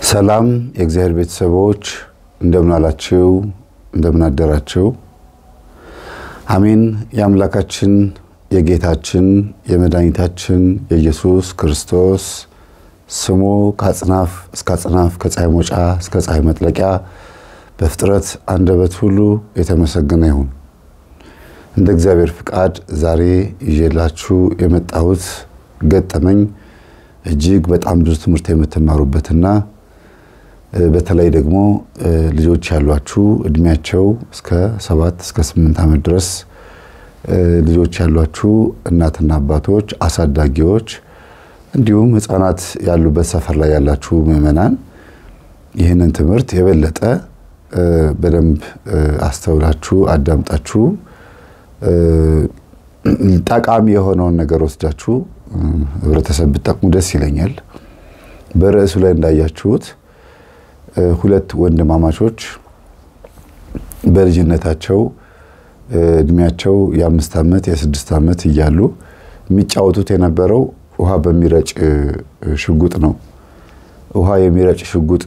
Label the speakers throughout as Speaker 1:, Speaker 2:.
Speaker 1: ሰላም የእግዚአብሔር ቤተሰቦች እንደምን አላችሁ? እንደምን አደራችሁ? አሜን። የአምላካችን የጌታችን የመድኃኒታችን የኢየሱስ ክርስቶስ ስሙ ከአጽናፍ እስከ አጽናፍ ከፀሐይ መውጫ እስከ ፀሐይ መጥለቂያ በፍጥረት አንደበት ሁሉ የተመሰገነ ይሁን። እንደ እግዚአብሔር ፍቃድ ዛሬ ይዤላችሁ የመጣሁት ገጠመኝ እጅግ በጣም ብዙ ትምህርት የምትማሩበትና በተለይ ደግሞ ልጆች ያሏችሁ እድሜያቸው እስከ ሰባት እስከ ስምንት ዓመት ድረስ ልጆች ያሏችሁ እናትና አባቶች፣ አሳዳጊዎች እንዲሁም ሕፃናት ያሉበት ሰፈር ላይ ያላችሁ ምዕመናን ይህንን ትምህርት የበለጠ በደንብ አስተውላችሁ አዳምጣችሁ ጠቃሚ የሆነውን ነገር ወስዳችሁ ህብረተሰብ ብጠቅሙ ደስ ይለኛል። በርዕሱ ላይ እንዳያችሁት ሁለት ወንድማማቾች በልጅነታቸው እድሜያቸው የአምስት ዓመት የስድስት ዓመት እያሉ የሚጫወቱት የነበረው ውሃ በሚረጭ ሽጉጥ ነው። ውሃ የሚረጭ ሽጉጥ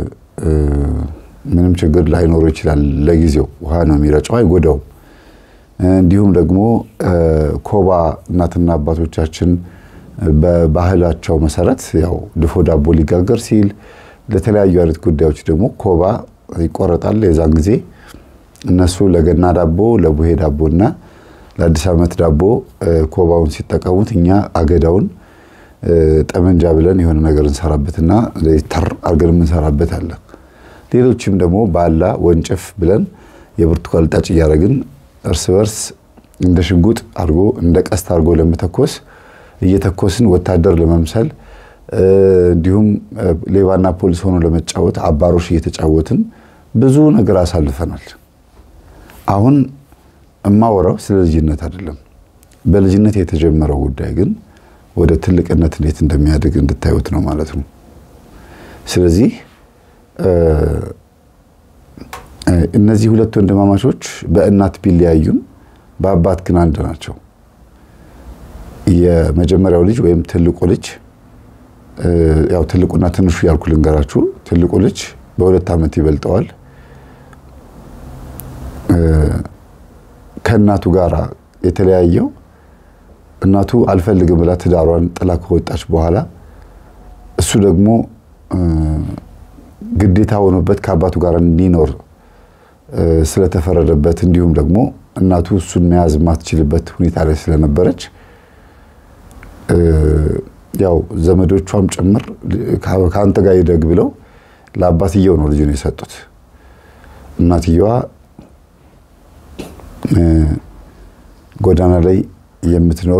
Speaker 1: ምንም ችግር ላይኖረው ይችላል። ለጊዜው ውሃ ነው የሚረጨው፣ አይጎዳውም። እንዲሁም ደግሞ ኮባ እናትና አባቶቻችን በባህላቸው መሰረት ያው ድፎ ዳቦ ሊጋገር ሲል ለተለያዩ አይነት ጉዳዮች ደግሞ ኮባ ይቆረጣል። የዛን ጊዜ እነሱ ለገና ዳቦ፣ ለቡሄ ዳቦ እና ለአዲስ ዓመት ዳቦ ኮባውን ሲጠቀሙት እኛ አገዳውን ጠመንጃ ብለን የሆነ ነገር እንሰራበትና ተር አድርገን የምንሰራበት አለ። ሌሎችም ደግሞ ባላ ወንጭፍ ብለን የብርቱካን ልጣጭ እያደረግን እርስ በርስ እንደ ሽጉጥ አድርጎ እንደ ቀስት አድርጎ ለመተኮስ እየተኮስን ወታደር ለመምሰል እንዲሁም ሌባና ፖሊስ ሆኖ ለመጫወት አባሮሽ እየተጫወትን ብዙ ነገር አሳልፈናል። አሁን እማወራው ስለ ልጅነት አይደለም። በልጅነት የተጀመረው ጉዳይ ግን ወደ ትልቅነት እንዴት እንደሚያድግ እንድታዩት ነው ማለት ነው። ስለዚህ እነዚህ ሁለት ወንድማማቾች በእናት ቢለያዩም በአባት ግን አንድ ናቸው። የመጀመሪያው ልጅ ወይም ትልቁ ልጅ ያው ትልቁና ትንሹ ያልኩ ልንገራችሁ። ትልቁ ልጅ በሁለት ዓመት ይበልጠዋል። ከእናቱ ጋር የተለያየው እናቱ አልፈልግም ብላ ትዳሯን ጥላ ከወጣች በኋላ እሱ ደግሞ ግዴታ ሆኖበት ከአባቱ ጋር እንዲኖር ስለተፈረደበት እንዲሁም ደግሞ እናቱ እሱን መያዝ የማትችልበት ሁኔታ ላይ ስለነበረች ያው ዘመዶቿም ጭምር ከአንተ ጋር ይደግ ብለው ለአባትየው ነው ልጁን የሰጡት። እናትየዋ ጎዳና ላይ የምትኖር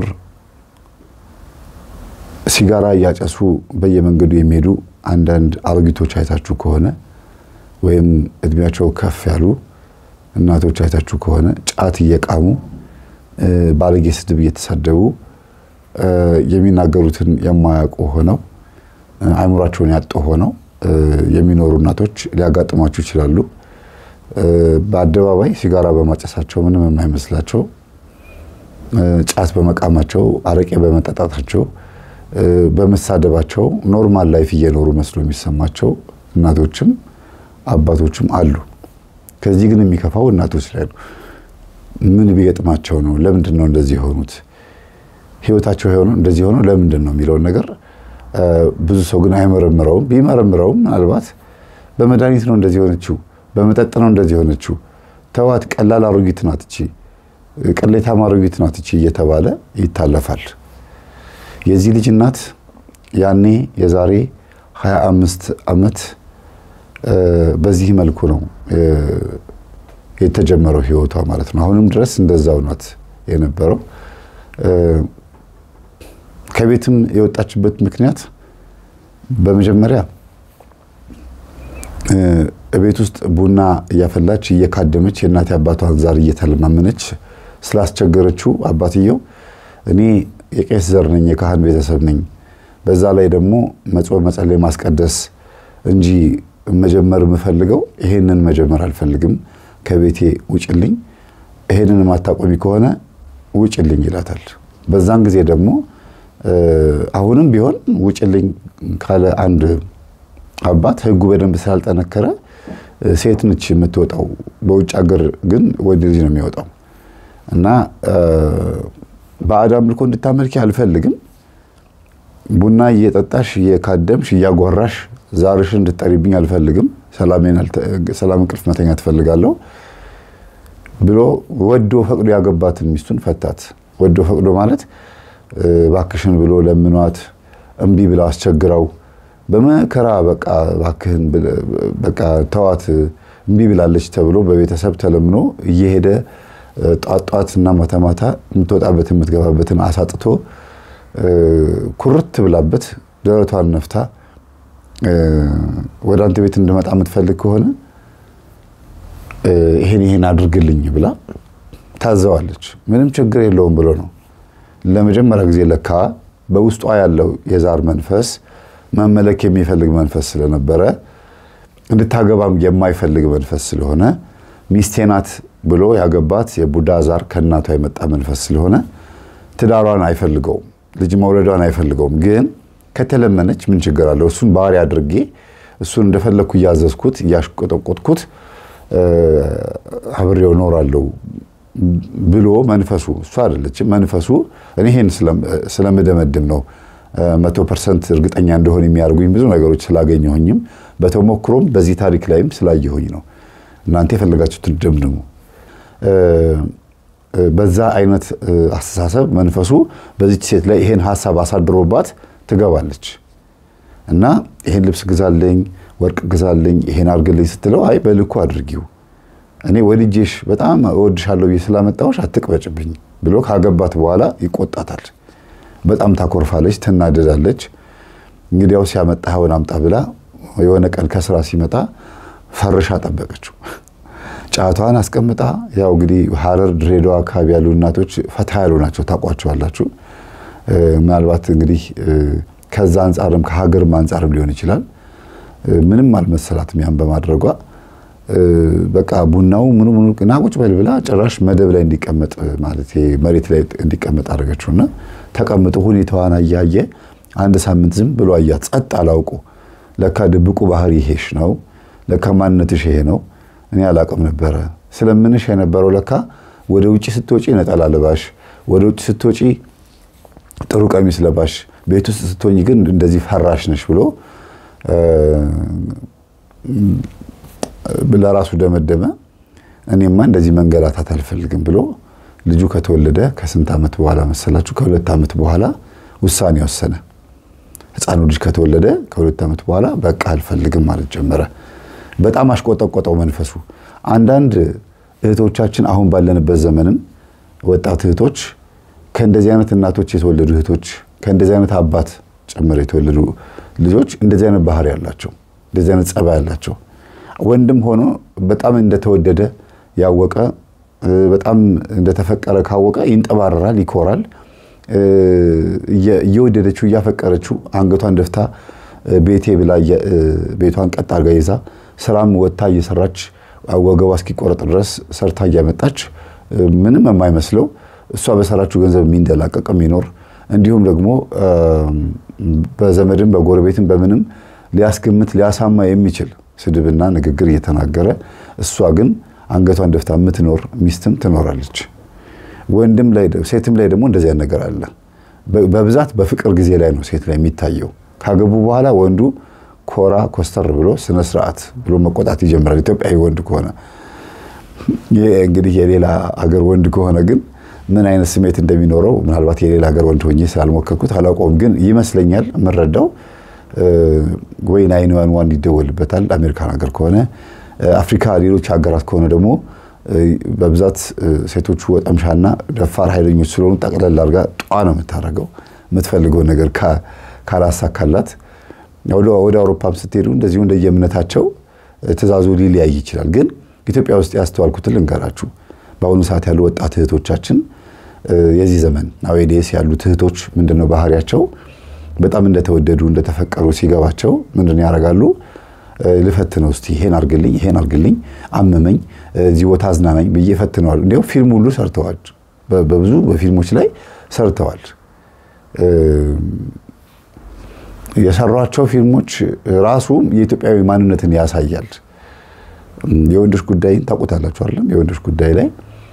Speaker 1: ሲጋራ እያጨሱ በየመንገዱ የሚሄዱ አንዳንድ አሮጊቶች አይታችሁ ከሆነ ወይም እድሜያቸው ከፍ ያሉ እናቶች አይታችሁ ከሆነ ጫት እየቃሙ ባለጌ ስድብ እየተሳደቡ የሚናገሩትን የማያውቁ ሆነው አእምሯቸውን ያጡ ሆነው የሚኖሩ እናቶች ሊያጋጥሟችሁ ይችላሉ። በአደባባይ ሲጋራ በማጨሳቸው ምንም የማይመስላቸው፣ ጫት በመቃማቸው፣ አረቄ በመጠጣታቸው፣ በመሳደባቸው ኖርማል ላይፍ እየኖሩ መስሎ የሚሰማቸው እናቶችም አባቶችም አሉ። ከዚህ ግን የሚከፋው እናቶች ላይ ነው። ምን ቢገጥማቸው ነው? ለምንድን ነው እንደዚህ የሆኑት? ህይወታቸው የሆነው እንደዚህ ሆነው ለምንድን ነው የሚለውን ነገር ብዙ ሰው ግን አይመረምረውም። ቢመረምረውም ምናልባት በመድኃኒት ነው እንደዚህ ሆነችው፣ በመጠጥ ነው እንደዚህ ሆነችው፣ ተዋት፣ ቀላል አሮጊት ናት እቺ፣ ቅሌታም አሮጊት ናት እቺ እየተባለ ይታለፋል። የዚህ ልጅ እናት ያኔ የዛሬ 25 ዓመት በዚህ መልኩ ነው የተጀመረው ህይወቷ ማለት ነው። አሁንም ድረስ እንደዛው ናት የነበረው። ከቤትም የወጣችበት ምክንያት በመጀመሪያ ቤት ውስጥ ቡና እያፈላች እየካደመች የእናት አባቷን ዛር እየተለማመነች ስላስቸገረችው አባትየው እኔ የቄስ ዘር ነኝ፣ የካህን ቤተሰብ ነኝ፣ በዛ ላይ ደግሞ መጾም፣ መጸለይ፣ ማስቀደስ እንጂ መጀመር የምፈልገው ይሄንን መጀመር አልፈልግም፣ ከቤቴ ውጭልኝ፣ ይሄንን ማታቆሚ ከሆነ ውጭልኝ ይላታል። በዛን ጊዜ ደግሞ አሁንም ቢሆን ውጭልኝ ካለ አንድ አባት ህጉ በደንብ ስላልጠነከረ ሴት ነች የምትወጣው። በውጭ ሀገር ግን ወንድ ልጅ ነው የሚወጣው እና ባዕድ አምልኮ እንድታመልኪ አልፈልግም። ቡና እየጠጣሽ እየካደምሽ እያጓራሽ ዛርሽን እንድትጠሪብኝ አልፈልግም። ሰላም እንቅልፍ መተኛ ትፈልጋለሁ ብሎ ወዶ ፈቅዶ ያገባትን ሚስቱን ፈታት። ወዶ ፈቅዶ ማለት ባክሽን ብሎ ለምኗት እምቢ ብላ አስቸግራው በመከራ በቃ ባክህን በቃ ተዋት እምቢ ብላለች ተብሎ በቤተሰብ ተለምኖ እየሄደ ጧት ጧት እና ማታ ማታ የምትወጣበትን የምትገባበትን አሳጥቶ ኩርት ብላበት ደረቷን ነፍታ ወደ አንተ ቤት እንድመጣ የምትፈልግ ከሆነ ይሄን ይሄን አድርግልኝ ብላ ታዘዋለች። ምንም ችግር የለውም ብሎ ነው። ለመጀመሪያ ጊዜ ለካ በውስጧ ያለው የዛር መንፈስ መመለክ የሚፈልግ መንፈስ ስለነበረ እንድታገባም የማይፈልግ መንፈስ ስለሆነ ሚስቴ ናት ብሎ ያገባት የቡዳ ዛር ከእናቷ የመጣ መንፈስ ስለሆነ ትዳሯን አይፈልገውም፣ ልጅ መውለዷን አይፈልገውም። ግን ከተለመነች ምን ችግር አለው? እሱን ባህሪ አድርጌ እሱን እንደፈለግኩ እያዘዝኩት እያሽቆጠቆጥኩት አብሬው እኖራለሁ ብሎ መንፈሱ እሱ አይደለችም። መንፈሱ እኔ ይሄን ስለምደመድም ነው መቶ ፐርሰንት እርግጠኛ እንደሆን የሚያደርጉኝ ብዙ ነገሮች ስላገኘሁኝም በተሞክሮም በዚህ ታሪክ ላይም ስላየሁኝ ነው። እናንተ የፈለጋችሁትን ደምድሙ። በዛ አይነት አስተሳሰብ መንፈሱ በዚች ሴት ላይ ይሄን ሀሳብ አሳድሮባት ትገባለች እና ይሄን ልብስ ግዛልኝ፣ ወርቅ ግዛልኝ፣ ይሄን አድርግልኝ ስትለው አይ በልኩ አድርጊው እኔ ወድጄሽ በጣም እወድሻለሁ ብዬ ስላመጣሁሽ አትቅበጭብኝ ብሎ ካገባት በኋላ ይቆጣታል። በጣም ታኮርፋለች፣ ትናደዳለች። እንግዲያውስ ያመጣኸውን አምጣ ብላ የሆነ ቀን ከስራ ሲመጣ ፈርሻ ጠበቀችው። ጫቷን አስቀምጣ ያው እንግዲህ ሐረር፣ ድሬዳዋ አካባቢ ያሉ እናቶች ፈታ ያሉ ናቸው፣ ታውቋቸዋላችሁ። ምናልባት እንግዲህ ከዛ አንጻርም ከሀገርም አንጻርም ሊሆን ይችላል። ምንም አልመሰላትም ያን በማድረጓ በቃ ቡናው ምኑ ምኑ ና ቁጭ በል ብላ ጭራሽ መደብ ላይ እንዲቀመጥ ማለት መሬት ላይ እንዲቀመጥ አደረገችውና ተቀምጦ ሁኔታዋን አያየ አንድ ሳምንት ዝም ብሎ አያት። ጸጥ አላውቁ ለካ ድብቁ ባህሪ ይሄሽ ነው፣ ለካ ማንነትሽ ይሄ ነው። እኔ አላቅም ነበረ ስለምንሽ የነበረው ለካ ወደ ውጭ ስትወጪ ነጠላ ለባሽ፣ ወደ ውጭ ስትወጪ ጥሩ ቀሚስ ለባሽ፣ ቤት ውስጥ ስትሆኝ ግን እንደዚህ ፈራሽ ነሽ ብሎ ለራሱ ደመደመ። እኔማ እንደዚህ መንገላታት አልፈልግም ብሎ ልጁ ከተወለደ ከስንት ዓመት በኋላ መሰላችሁ? ከሁለት ዓመት በኋላ ውሳኔ ወሰነ። ሕፃኑ ልጅ ከተወለደ ከሁለት ዓመት በኋላ በቃ አልፈልግም ማለት ጀመረ። በጣም አሽቆጠቆጠው መንፈሱ። አንዳንድ እህቶቻችን አሁን ባለንበት ዘመንም ወጣት እህቶች ከእንደዚህ አይነት እናቶች የተወለዱ እህቶች ከእንደዚህ አይነት አባት ጭምር የተወለዱ ልጆች እንደዚህ አይነት ባህሪ ያላቸው እንደዚህ አይነት ጸባይ ያላቸው ወንድም ሆኖ በጣም እንደተወደደ ያወቀ በጣም እንደተፈቀረ ካወቀ ይንጠባረራል፣ ይኮራል። እየወደደችው እያፈቀረችው አንገቷን ደፍታ ቤቴ ብላ ቤቷን ቀጥ አድርጋ ይዛ ስራም ወጥታ እየሰራች ወገቧ እስኪቆረጥ ድረስ ሰርታ እያመጣች ምንም የማይመስለው እሷ በሰራችው ገንዘብ የሚንደላቀቅ የሚኖር እንዲሁም ደግሞ በዘመድም በጎረቤትም በምንም ሊያስገምት ሊያሳማ የሚችል ስድብና ንግግር እየተናገረ እሷ ግን አንገቷን ደፍታ የምትኖር ሚስትም ትኖራለች። ወንድም ላይ ሴትም ላይ ደግሞ እንደዚያ ነገር አለ። በብዛት በፍቅር ጊዜ ላይ ነው ሴት ላይ የሚታየው። ካገቡ በኋላ ወንዱ ኮራ ኮስተር ብሎ ስነ ስርዓት ብሎ መቆጣት ይጀምራል። ኢትዮጵያዊ ወንድ ከሆነ እንግዲህ የሌላ ሀገር ወንድ ከሆነ ግን ምን አይነት ስሜት እንደሚኖረው ምናልባት የሌላ ሀገር ወንድ ሆኜ ስላልሞከርኩት አላውቀውም። ግን ይመስለኛል የምረዳው ወይ ናይን ዋን ዋን ይደወልበታል አሜሪካን ሀገር ከሆነ አፍሪካ ሌሎች ሀገራት ከሆነ ደግሞ በብዛት ሴቶቹ ወጠምሻና ደፋር ኃይለኞች ስለሆኑ ጠቅለል አድርጋ ጧ ነው የምታደርገው። የምትፈልገው ነገር ካላሳካላት ወደ አውሮፓም ስትሄዱ እንደዚሁ እንደየእምነታቸው ትእዛዙ ሊለያይ ይችላል። ግን ኢትዮጵያ ውስጥ ያስተዋልኩትን ልንገራችሁ። በአሁኑ ሰዓት ያሉ ወጣት እህቶቻችን የዚህ ዘመን ናዌዴስ ያሉት እህቶች ምንድነው ባህሪያቸው? በጣም እንደተወደዱ እንደተፈቀሩ ሲገባቸው ምንድን ያደርጋሉ? ልፈትነው እስቲ ይሄን አርግልኝ፣ ይሄን አርግልኝ፣ አመመኝ፣ እዚህ ቦታ አዝናናኝ ብዬ ፈትነዋል። እንዲያው ፊልም ሁሉ ሰርተዋል። በብዙ በፊልሞች ላይ ሰርተዋል። የሰሯቸው ፊልሞች ራሱ የኢትዮጵያዊ ማንነትን ያሳያል። የወንዶች ጉዳይን ታውቁታላችሁ አይደለም? የወንዶች ጉዳይ ላይ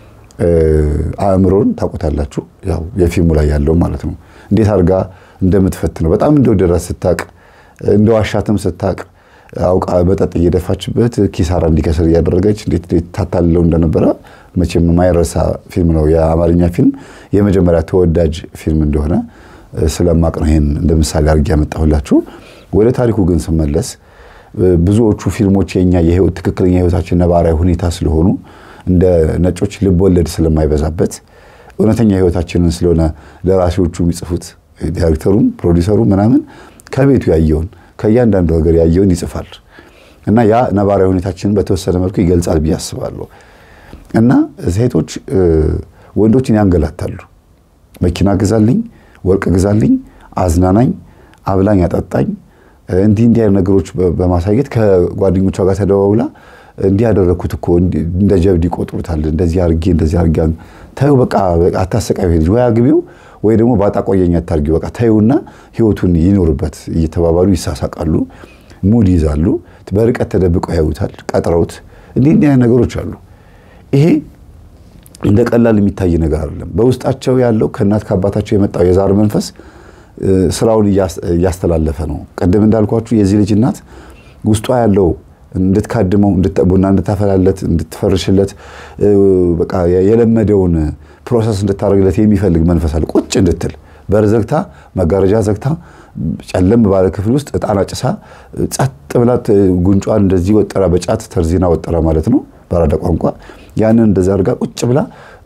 Speaker 1: አእምሮን ታውቁታላችሁ። ያው የፊልሙ ላይ ያለው ማለት ነው። እንዴት አድርጋ እንደምትፈትነው በጣም እንደወደዳት ስታቅ፣ እንደዋሻትም ስታቅ አውቃ መጠጥ እየደፋችበት ኪሳራ እንዲከስር እያደረገች እንዴት ታታልለው እንደነበረ መቼም የማይረሳ ፊልም ነው። የአማርኛ ፊልም የመጀመሪያ ተወዳጅ ፊልም እንደሆነ ስለማቅ ነው ይሄን እንደ ምሳሌ አድርጌ ያመጣሁላችሁ። ወደ ታሪኩ ግን ስመለስ ብዙዎቹ ፊልሞች የኛ የህይወት ትክክለኛ ህይወታችን ነባራዊ ሁኔታ ስለሆኑ እንደ ነጮች ልብ ወለድ ስለማይበዛበት እውነተኛ ህይወታችንን ስለሆነ ደራሲዎቹ የሚጽፉት ዳይሬክተሩም ፕሮዲሰሩ ምናምን ከቤቱ ያየውን ከእያንዳንዱ ነገር ያየውን ይጽፋል እና ያ ነባራዊ ሁኔታችንን በተወሰነ መልኩ ይገልጻል ብዬ አስባለሁ። እና ሴቶች ወንዶችን ያንገላታሉ። መኪና ግዛልኝ፣ ወርቅ ግዛልኝ፣ አዝናናኝ፣ አብላኝ፣ አጠጣኝ እንዲህ እንዲህ አይነት ነገሮች በማሳየት ከጓደኞቿ ጋር ተደዋውላ እንዲህ ያደረግኩት እኮ እንደ ጀብድ ይቆጥሩታል። እንደዚህ አርጌ እንደዚህ አርጌ ታዩ፣ በቃ አታሰቃዩ፣ ልጅ ወይ አግቢው ወይ ደግሞ ባጣ ቆየኝ አታርጊው፣ በቃ ታዩና ህይወቱን ይኖርበት እየተባባሉ ይሳሳቃሉ፣ ሙድ ይዛሉ፣ በርቀት ተደብቀው ያዩታል፣ ቀጥረውት እንዲህ እንዲህ አይነት ነገሮች አሉ። ይሄ እንደ ቀላል የሚታይ ነገር አይደለም። በውስጣቸው ያለው ከእናት ከአባታቸው የመጣው የዛር መንፈስ ስራውን እያስተላለፈ ነው። ቅድም እንዳልኳችሁ የዚህ ልጅ እናት ውስጧ ያለው እንድትካድመው ቡና እንድታፈላለት እንድትፈርሽለት በቃ የለመደውን ፕሮሰስ እንድታደርግለት የሚፈልግ መንፈስ አለ። ቁጭ እንድትል በር ዘግታ መጋረጃ ዘግታ ጨለም ባለ ክፍል ውስጥ እጣን አጭሳ ጸጥ ብላት ጉንጯን እንደዚህ ወጠራ በጫት ተርዚና ወጠራ ማለት ነው በአራዳ ቋንቋ ያንን እንደዛ አድርጋ ቁጭ ብላ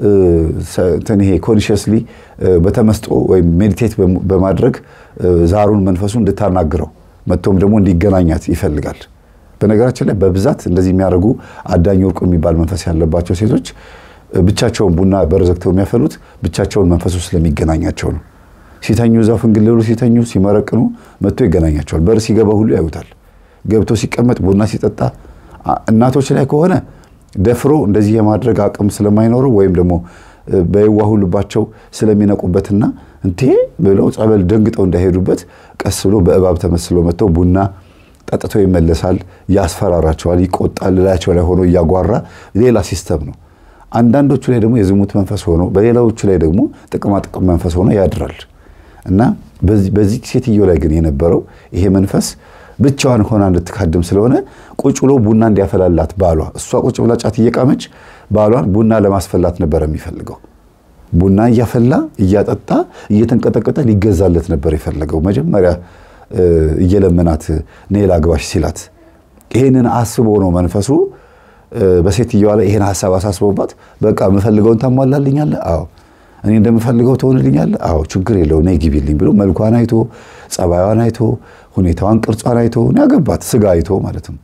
Speaker 1: እንትን ይሄ ኮንሽስሊ በተመስጦ ወይም ሜዲቴት በማድረግ ዛሩን መንፈሱ እንድታናግረው መጥቶም ደግሞ እንዲገናኛት ይፈልጋል። በነገራችን ላይ በብዛት እንደዚህ የሚያደርጉ አዳኝ ወርቁ የሚባል መንፈስ ያለባቸው ሴቶች ብቻቸውን ቡና በር ዘግተው የሚያፈሉት ብቻቸውን መንፈሱ ስለሚገናኛቸው ነው። ሲተኙ እዛው ፍንግልሉ ሲተኙ ሲመረቅኑ መጥቶ ይገናኛቸዋል። በር ሲገባ ሁሉ ያዩታል። ገብቶ ሲቀመጥ ቡና ሲጠጣ እናቶች ላይ ከሆነ ደፍሮ እንደዚህ የማድረግ አቅም ስለማይኖረው ወይም ደግሞ በየዋሁ ልባቸው ስለሚነቁበትና እንቴ ብለው ጸበል ደንግጠው እንዳይሄዱበት ቀስ ብሎ በእባብ ተመስሎ መጥተው ቡና ጠጥቶ ይመለሳል። ያስፈራራቸዋል፣ ይቆጣል። ላያቸው ላይ ሆኖ እያጓራ ሌላ ሲስተም ነው። አንዳንዶቹ ላይ ደግሞ የዝሙት መንፈስ ሆኖ በሌላዎቹ ላይ ደግሞ ጥቅማጥቅም መንፈስ ሆኖ ያድራል እና በዚህ ሴትዮ ላይ ግን የነበረው ይሄ መንፈስ ብቻዋን ሆና እንድትካድም ስለሆነ ቁጭ ብሎ ቡና እንዲያፈላላት ባሏ፣ እሷ ቁጭ ብላ ጫት እየቃመች ባሏን ቡና ለማስፈላት ነበር የሚፈልገው። ቡና እያፈላ እያጠጣ እየተንቀጠቀጠ ሊገዛለት ነበር የፈለገው። መጀመሪያ እየለመናት ነይ ላግባሽ ሲላት ይሄንን አስቦ ነው መንፈሱ በሴትየዋ ላይ ይሄን ሀሳብ አሳስቦባት፣ በቃ የምፈልገውን ታሟላልኛለህ? አዎ እኔ እንደምፈልገው ትሆንልኛለህ? አዎ ችግር የለው ነይ ግቢልኝ ብሎ መልኳን አይቶ ጸባዩን አይቶ ሁኔታዋን ቅርጿን አይቶ ያገባት ስጋ አይቶ ማለት ነው።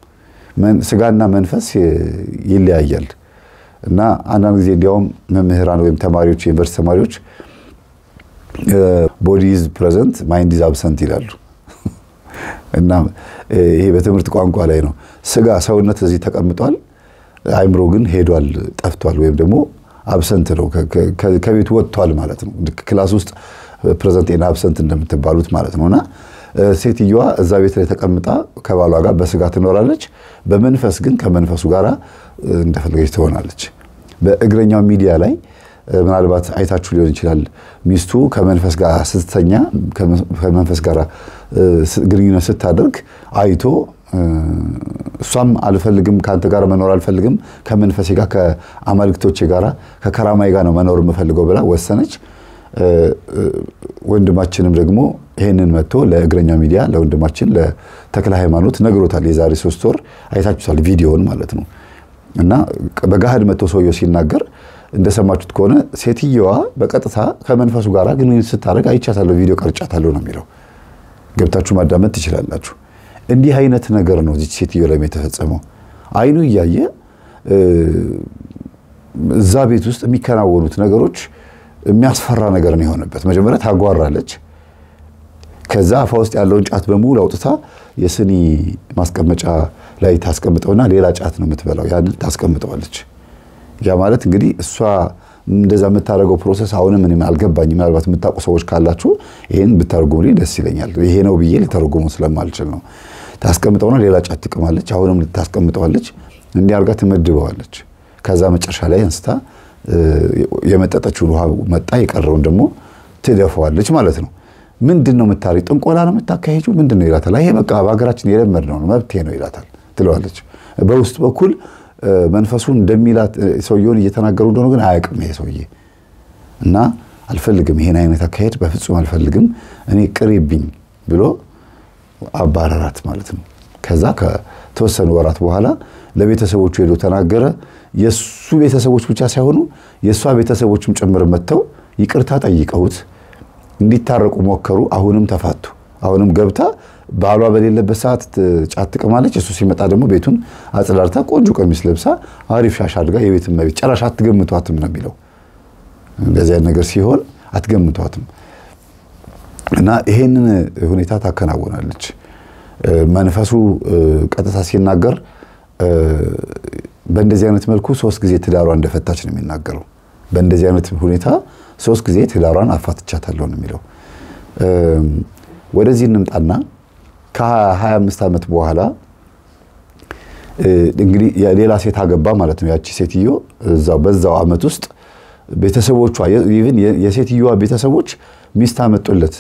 Speaker 1: ስጋና መንፈስ ይለያያል እና አንዳንድ ጊዜ እንዲያውም መምህራን ወይም ተማሪዎች የዩኒቨርስቲ ተማሪዎች ቦዲ ኢዝ ፕሬዘንት ማይንድ ኢዝ አብሰንት ይላሉ። እና ይሄ በትምህርት ቋንቋ ላይ ነው። ስጋ ሰውነት እዚህ ተቀምጧል፣ አይምሮ ግን ሄዷል፣ ጠፍቷል፣ ወይም ደግሞ አብሰንት ነው፣ ከቤቱ ወጥቷል ማለት ነው። ክላስ ውስጥ ፕሬዘንት ኤንድ አብሰንት እንደምትባሉት ማለት ነው። እና ሴትዮዋ እዛ ቤት ላይ ተቀምጣ ከባሏ ጋር በስጋ ትኖራለች፣ በመንፈስ ግን ከመንፈሱ ጋር እንደፈለገች ትሆናለች። በእግረኛው ሚዲያ ላይ ምናልባት አይታችሁ ሊሆን ይችላል። ሚስቱ ከመንፈስ ጋር ስትተኛ ከመንፈስ ጋር ግንኙነት ስታደርግ አይቶ እሷም አልፈልግም ከአንተ ጋር መኖር አልፈልግም፣ ከመንፈሴ ጋር ከአማልክቶቼ ጋር ከከራማይ ጋር ነው መኖር የምፈልገው ብላ ወሰነች። ወንድማችንም ደግሞ ይህንን መጥቶ ለእግረኛ ሚዲያ ለወንድማችን ለተክለ ሃይማኖት ነግሮታል። የዛሬ ሶስት ወር አይታችሁታል ቪዲዮውን ማለት ነው። እና በገሃድ መጥቶ ሰውየው ሲናገር እንደሰማችሁት ከሆነ ሴትየዋ በቀጥታ ከመንፈሱ ጋር ግንኙነት ስታደርግ አይቻታለሁ፣ ቪዲዮ ቀርጫታለሁ ነው የሚለው። ገብታችሁ ማዳመጥ ትችላላችሁ። እንዲህ አይነት ነገር ነው እዚች ሴትዮ ላይ የተፈጸመው። አይኑ እያየ እዛ ቤት ውስጥ የሚከናወኑት ነገሮች የሚያስፈራ ነገር ነው የሆነበት። መጀመሪያ ታጓራለች። ከዛ አፋ ውስጥ ያለውን ጫት በሙሉ አውጥታ የስኒ ማስቀመጫ ላይ ታስቀምጠውና ሌላ ጫት ነው የምትበላው። ያንን ታስቀምጠዋለች። ያ ማለት እንግዲህ እሷ እንደዛ የምታደርገው ፕሮሰስ አሁንም እኔም አልገባኝ። ምናልባት የምታውቁ ሰዎች ካላችሁ ይህን ብታደርጉልኝ ደስ ይለኛል። ይሄ ነው ብዬ ሊተረጉመው ስለማልችል ነው። ታስቀምጠውና ሌላ ጫት ትቅማለች። አሁንም ልታስቀምጠዋለች። እንዲህ አድርጋ ትመድበዋለች። ከዛ መጨረሻ ላይ አንስታ የመጠጠችውን ውሃ መጣ፣ የቀረውን ደግሞ ትደፈዋለች ማለት ነው። ምንድን ነው የምታሪ ጥንቆላ ነው የምታካሄጁ ምንድን ነው ይላታል። ይሄ በቃ በሀገራችን የለመድነው ነው መብቴ ነው ይላታል ትለዋለች። በውስጥ በኩል መንፈሱ እንደሚላት ሰውየውን እየተናገሩ እንደሆነ ግን አያውቅም ይሄ ሰውዬ እና አልፈልግም፣ ይሄን አይነት አካሄድ በፍጹም አልፈልግም፣ እኔ ቅሪብኝ ብሎ አባረራት ማለት ነው። ከዛ ከተወሰኑ ወራት በኋላ ለቤተሰቦቹ ሄዶ ተናገረ። የእሱ ቤተሰቦች ብቻ ሳይሆኑ የእሷ ቤተሰቦችም ጭምር መጥተው ይቅርታ ጠይቀውት እንዲታረቁ ሞከሩ። አሁንም ተፋቱ። አሁንም ገብታ ባሏ በሌለበት ሰዓት ጫት ትቅማለች። እሱ ሲመጣ ደግሞ ቤቱን አጽዳርታ ቆንጆ ቀሚስ ለብሳ አሪፍ ሻሽ አድርጋ የቤት እመቤት። ጭራሽ አትገምቷትም ነው የሚለው። እንደዚህ አይነት ነገር ሲሆን አትገምቷትም እና ይሄንን ሁኔታ ታከናውናለች። መንፈሱ ቀጥታ ሲናገር በእንደዚህ አይነት መልኩ ሶስት ጊዜ ትዳሯ እንደፈታች ነው የሚናገረው። በእንደዚህ አይነት ሁኔታ ሶስት ጊዜ ትዳሯን አፋትቻታለሁ ነው የሚለው። ወደዚህ እንምጣና ከ25 ዓመት በኋላ እንግዲህ ሌላ ሴት አገባ ማለት ነው። ያቺ ሴትዮ እዛው በዛው ዓመት ውስጥ ቤተሰቦቿ ኢቭን የሴትዮዋ ቤተሰቦች ሚስት አመጡለት።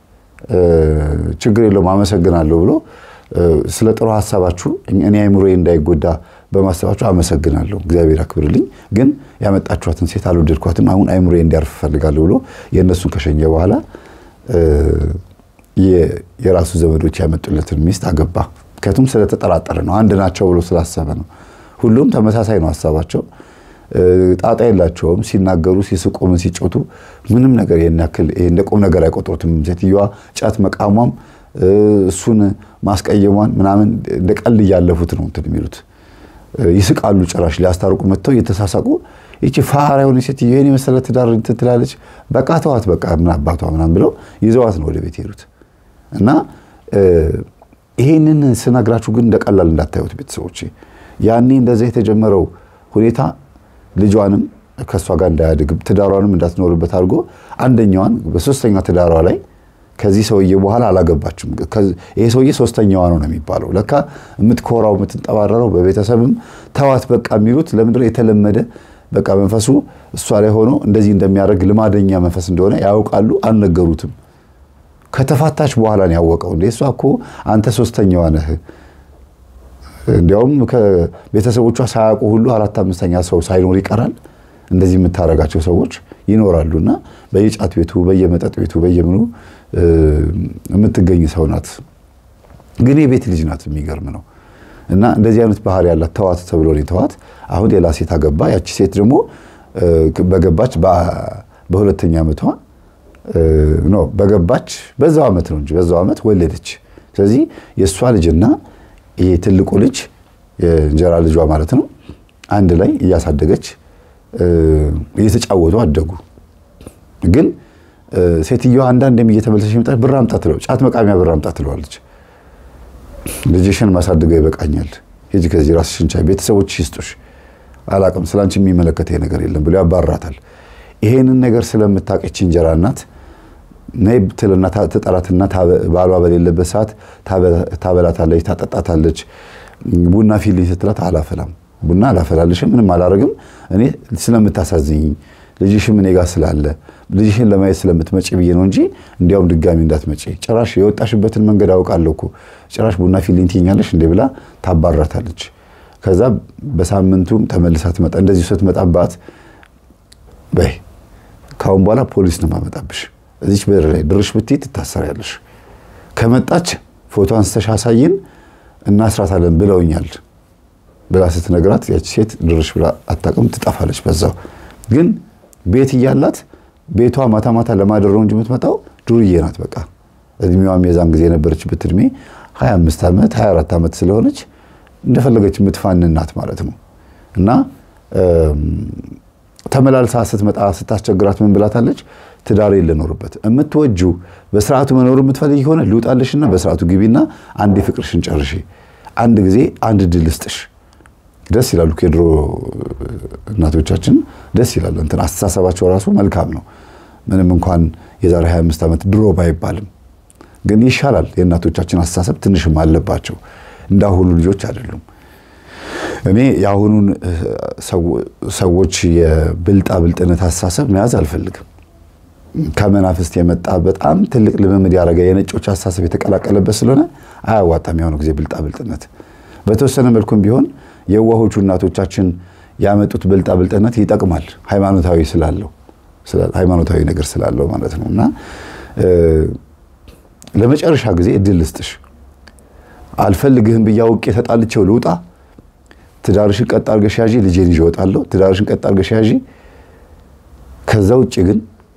Speaker 1: ችግር የለውም አመሰግናለሁ ብሎ ስለ ጥሩ ሀሳባችሁ እኔ አይምሮዬ እንዳይጎዳ በማሰባችሁ አመሰግናለሁ፣ እግዚአብሔር አክብርልኝ፣ ግን ያመጣችኋትን ሴት አልወደድኳትም፣ አሁን አይምሮዬ እንዲያርፍ እፈልጋለሁ ብሎ የእነሱን ከሸኘ በኋላ የራሱ ዘመዶች ያመጡለትን ሚስት አገባ። ምክንያቱም ስለተጠራጠረ ነው፣ አንድ ናቸው ብሎ ስላሰበ ነው። ሁሉም ተመሳሳይ ነው ሀሳባቸው፣ ጣጣ የላቸውም። ሲናገሩ፣ ሲስቁ፣ ምን ሲጮቱ ምንም ነገር ይህን ያክል እንደ ቁም ነገር አይቆጥሩትም። ሴትዮዋ ጫት መቃሟም እሱን ማስቀየሟን ምናምን እንደ ቀልድ እያለፉት ነው እንትን የሚሉት ይስቃሉ። ጭራሽ ሊያስታርቁ መጥተው እየተሳሳቁ ይቺ ፋራ የሆነ ሴትዮ ይህን የመሰለ ትዳር እንትን ትላለች፣ በቃ ተዋት፣ በቃ ምን አባቷ ምናምን ብለው ይዘዋት ነው ወደ ቤት ሄዱት። እና ይሄንን ስነግራችሁ ግን እንደ ቀላል እንዳታዩት ቤተሰቦች። ያኔ እንደዛ የተጀመረው ሁኔታ ልጇንም ከእሷ ጋር እንዳያድግ ትዳሯንም እንዳትኖርበት አድርጎ አንደኛዋን በሶስተኛ ትዳሯ ላይ ከዚህ ሰውዬ በኋላ አላገባችም። ይሄ ሰውዬ ሶስተኛዋ ነው ነው የሚባለው። ለካ የምትኮራው የምትንጠባረረው በቤተሰብም ተዋት በቃ የሚሉት ለምንድነው የተለመደ በቃ መንፈሱ እሷ ላይ ሆኖ እንደዚህ እንደሚያደርግ ልማደኛ መንፈስ እንደሆነ ያውቃሉ። አልነገሩትም። ከተፋታች በኋላ ነው ያወቀው። እንደ እሷ እኮ አንተ ሶስተኛዋ ነህ። እንዲያውም ከቤተሰቦቿ ሳያውቁ ሁሉ አራት አምስተኛ ሰው ሳይኖር ይቀራል። እንደዚህ የምታደርጋቸው ሰዎች ይኖራሉና በየጫት ቤቱ በየመጠጥ ቤቱ በየምኑ የምትገኝ ሰው ናት። ግን የቤት ልጅ ናት። የሚገርም ነው። እና እንደዚህ አይነት ባህሪ ያላት ተዋት ተብሎ ነው የተዋት። አሁን ሌላ ሴት አገባ። ያቺ ሴት ደግሞ በገባች በሁለተኛ ዓመቷ ኖ በገባች በዛው ዓመት ነው እንጂ በዛው ዓመት ወለደች። ስለዚህ የእሷ ልጅና ይሄ ትልቁ ልጅ የእንጀራ ልጇ ማለት ነው አንድ ላይ እያሳደገች እየተጫወቱ አደጉ። ግን ሴትዮዋ አንዳንዴም እየተመለሰች መጣች። ብር አምጣ ትለው ጫት መቃሚያ ብር አምጣ ትለዋለች። ልጅሽን ማሳድገው ይበቃኛል፣ ሂጂ ከዚህ ራስሽን ቻይ፣ ቤተሰቦችሽ ይስጡሽ፣ አላቅም ስላንቺ የሚመለከት ነገር የለም ብሎ ያባራታል። ይሄንን ነገር ስለምታውቅ እንጀራ እናት ነይ ትልና ትጠራትና ባሏ በሌለበት ሰዓት ታበላታለች፣ ታጠጣታለች። ቡና ፊልኝ ስትላት አላፈላም፣ ቡና አላፈላልሽም፣ ምንም አላረግም፣ እኔ ስለምታሳዝኝ ልጅሽም እኔ ጋር ስላለ ልጅሽን ለማየት ስለምትመጪ ብዬ ነው እንጂ እንዲያውም ድጋሚ እንዳትመጪ። ጭራሽ የወጣሽበትን መንገድ አውቃለሁ እኮ ጭራሽ ቡና ፊልኝ ትይኛለሽ እንዴ ብላ ታባራታለች። ከዛ በሳምንቱም ተመልሳ ትመጣ። እንደዚሁ ስትመጣባት በይ ካሁን በኋላ ፖሊስ ነው ማመጣብሽ፣ እዚች በር ላይ ድርሽ ብትይ ትታሰሪያለሽ። ከመጣች ፎቶ አንስተሽ አሳይን እናስራታለን ብለውኛል ብላ ስትነግራት ያቺ ሴት ድርሽ ብላ አታውቅም፣ ትጠፋለች በዛው ግን ቤት እያላት ቤቷ ማታ ማታ ለማደር ነው እንጂ የምትመጣው ዱርዬ ናት። በቃ እድሜዋም የዛን ጊዜ የነበረችበት እድሜ 25 ዓመት 24 ዓመት ስለሆነች እንደፈለገች የምትፋንን ናት ማለት ነው። እና ተመላልሳ ስትመጣ ስታስቸግራት ምን ብላታለች? ትዳሬ ልኖርበት የምትወጁ በስርዓቱ መኖር የምትፈልጊ ከሆነ ልውጣልሽና በስርዓቱ ግቢና አንድ ፍቅርሽን ጨርሺ። አንድ ጊዜ አንድ ድል ስጥሽ ደስ ይላሉ። የድሮ እናቶቻችን ደስ ይላል። እንትን አስተሳሰባቸው ራሱ መልካም ነው። ምንም እንኳን የዛሬ 25 ዓመት ድሮ ባይባልም ግን ይሻላል። የእናቶቻችን አስተሳሰብ ትንሽም አለባቸው። እንዳሁኑ ልጆች አይደሉም። እኔ የአሁኑን ሰዎች የብልጣ ብልጥነት አስተሳሰብ መያዝ አልፈልግም። ከመናፍስት የመጣ በጣም ትልቅ ልምምድ ያደረገ የነጮች አስተሳሰብ የተቀላቀለበት ስለሆነ አያዋጣም። የሆነ ጊዜ ብልጣ ብልጥነት በተወሰነ መልኩም ቢሆን የዋሆቹ እናቶቻችን ያመጡት ብልጣ ብልጥነት ይጠቅማል። ሃይማኖታዊ ስላለው ሃይማኖታዊ ነገር ስላለው ማለት ነው። እና ለመጨረሻ ጊዜ እድል ልስጥሽ። አልፈልግህም ብዬ አውቄ ተጣልቼው ልውጣ። ትዳርሽን ቀጥ አድርገሽ ያዢ፣ ልጄን ይዤ እወጣለሁ። ትዳርሽን ቀጥ አድርገሽ ያዢ። ከዛ ውጭ ግን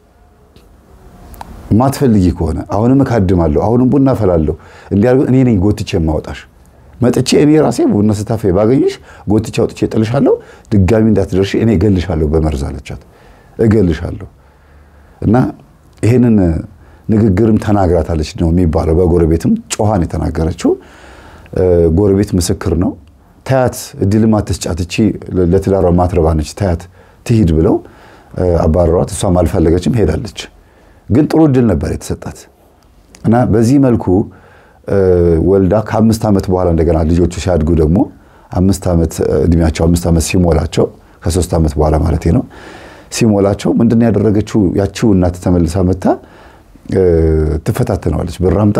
Speaker 1: ማትፈልጊ ከሆነ አሁንም እካድማለሁ፣ አሁንም ቡና እፈላለሁ። እንዲያርገ እኔ ነኝ ጎትቼ የማወጣሽ መጥቼ እኔ ራሴ ቡና ስታፈ ባገኝሽ ጎትቼ አውጥቼ እጥልሻለሁ። ድጋሚ እንዳትደርሺ እኔ እገልሻለሁ በመርዝ አለቻት። እገልሻለሁ እና ይህንን ንግግርም ተናግራታለች ነው የሚባለው። በጎረቤትም ጮኋን የተናገረችው ጎረቤት ምስክር ነው። ታያት እድልም አትስጫት፣ እቺ ለትዳሯ ማትረባ ነች፣ ታያት ትሂድ ብለው አባረሯት። እሷም አልፈለገችም ሄዳለች። ግን ጥሩ እድል ነበር የተሰጣት እና በዚህ መልኩ ወልዳ ከአምስት ዓመት በኋላ እንደገና ልጆቹ ሲያድጉ ደግሞ አምስት ዓመት እድሜያቸው አምስት ዓመት ሲሞላቸው ከሶስት ዓመት በኋላ ማለት ነው ሲሞላቸው ምንድን ነው ያደረገችው? ያቺው እናት ተመልሳ መታ ትፈታተነዋለች። ብር አምጣ፣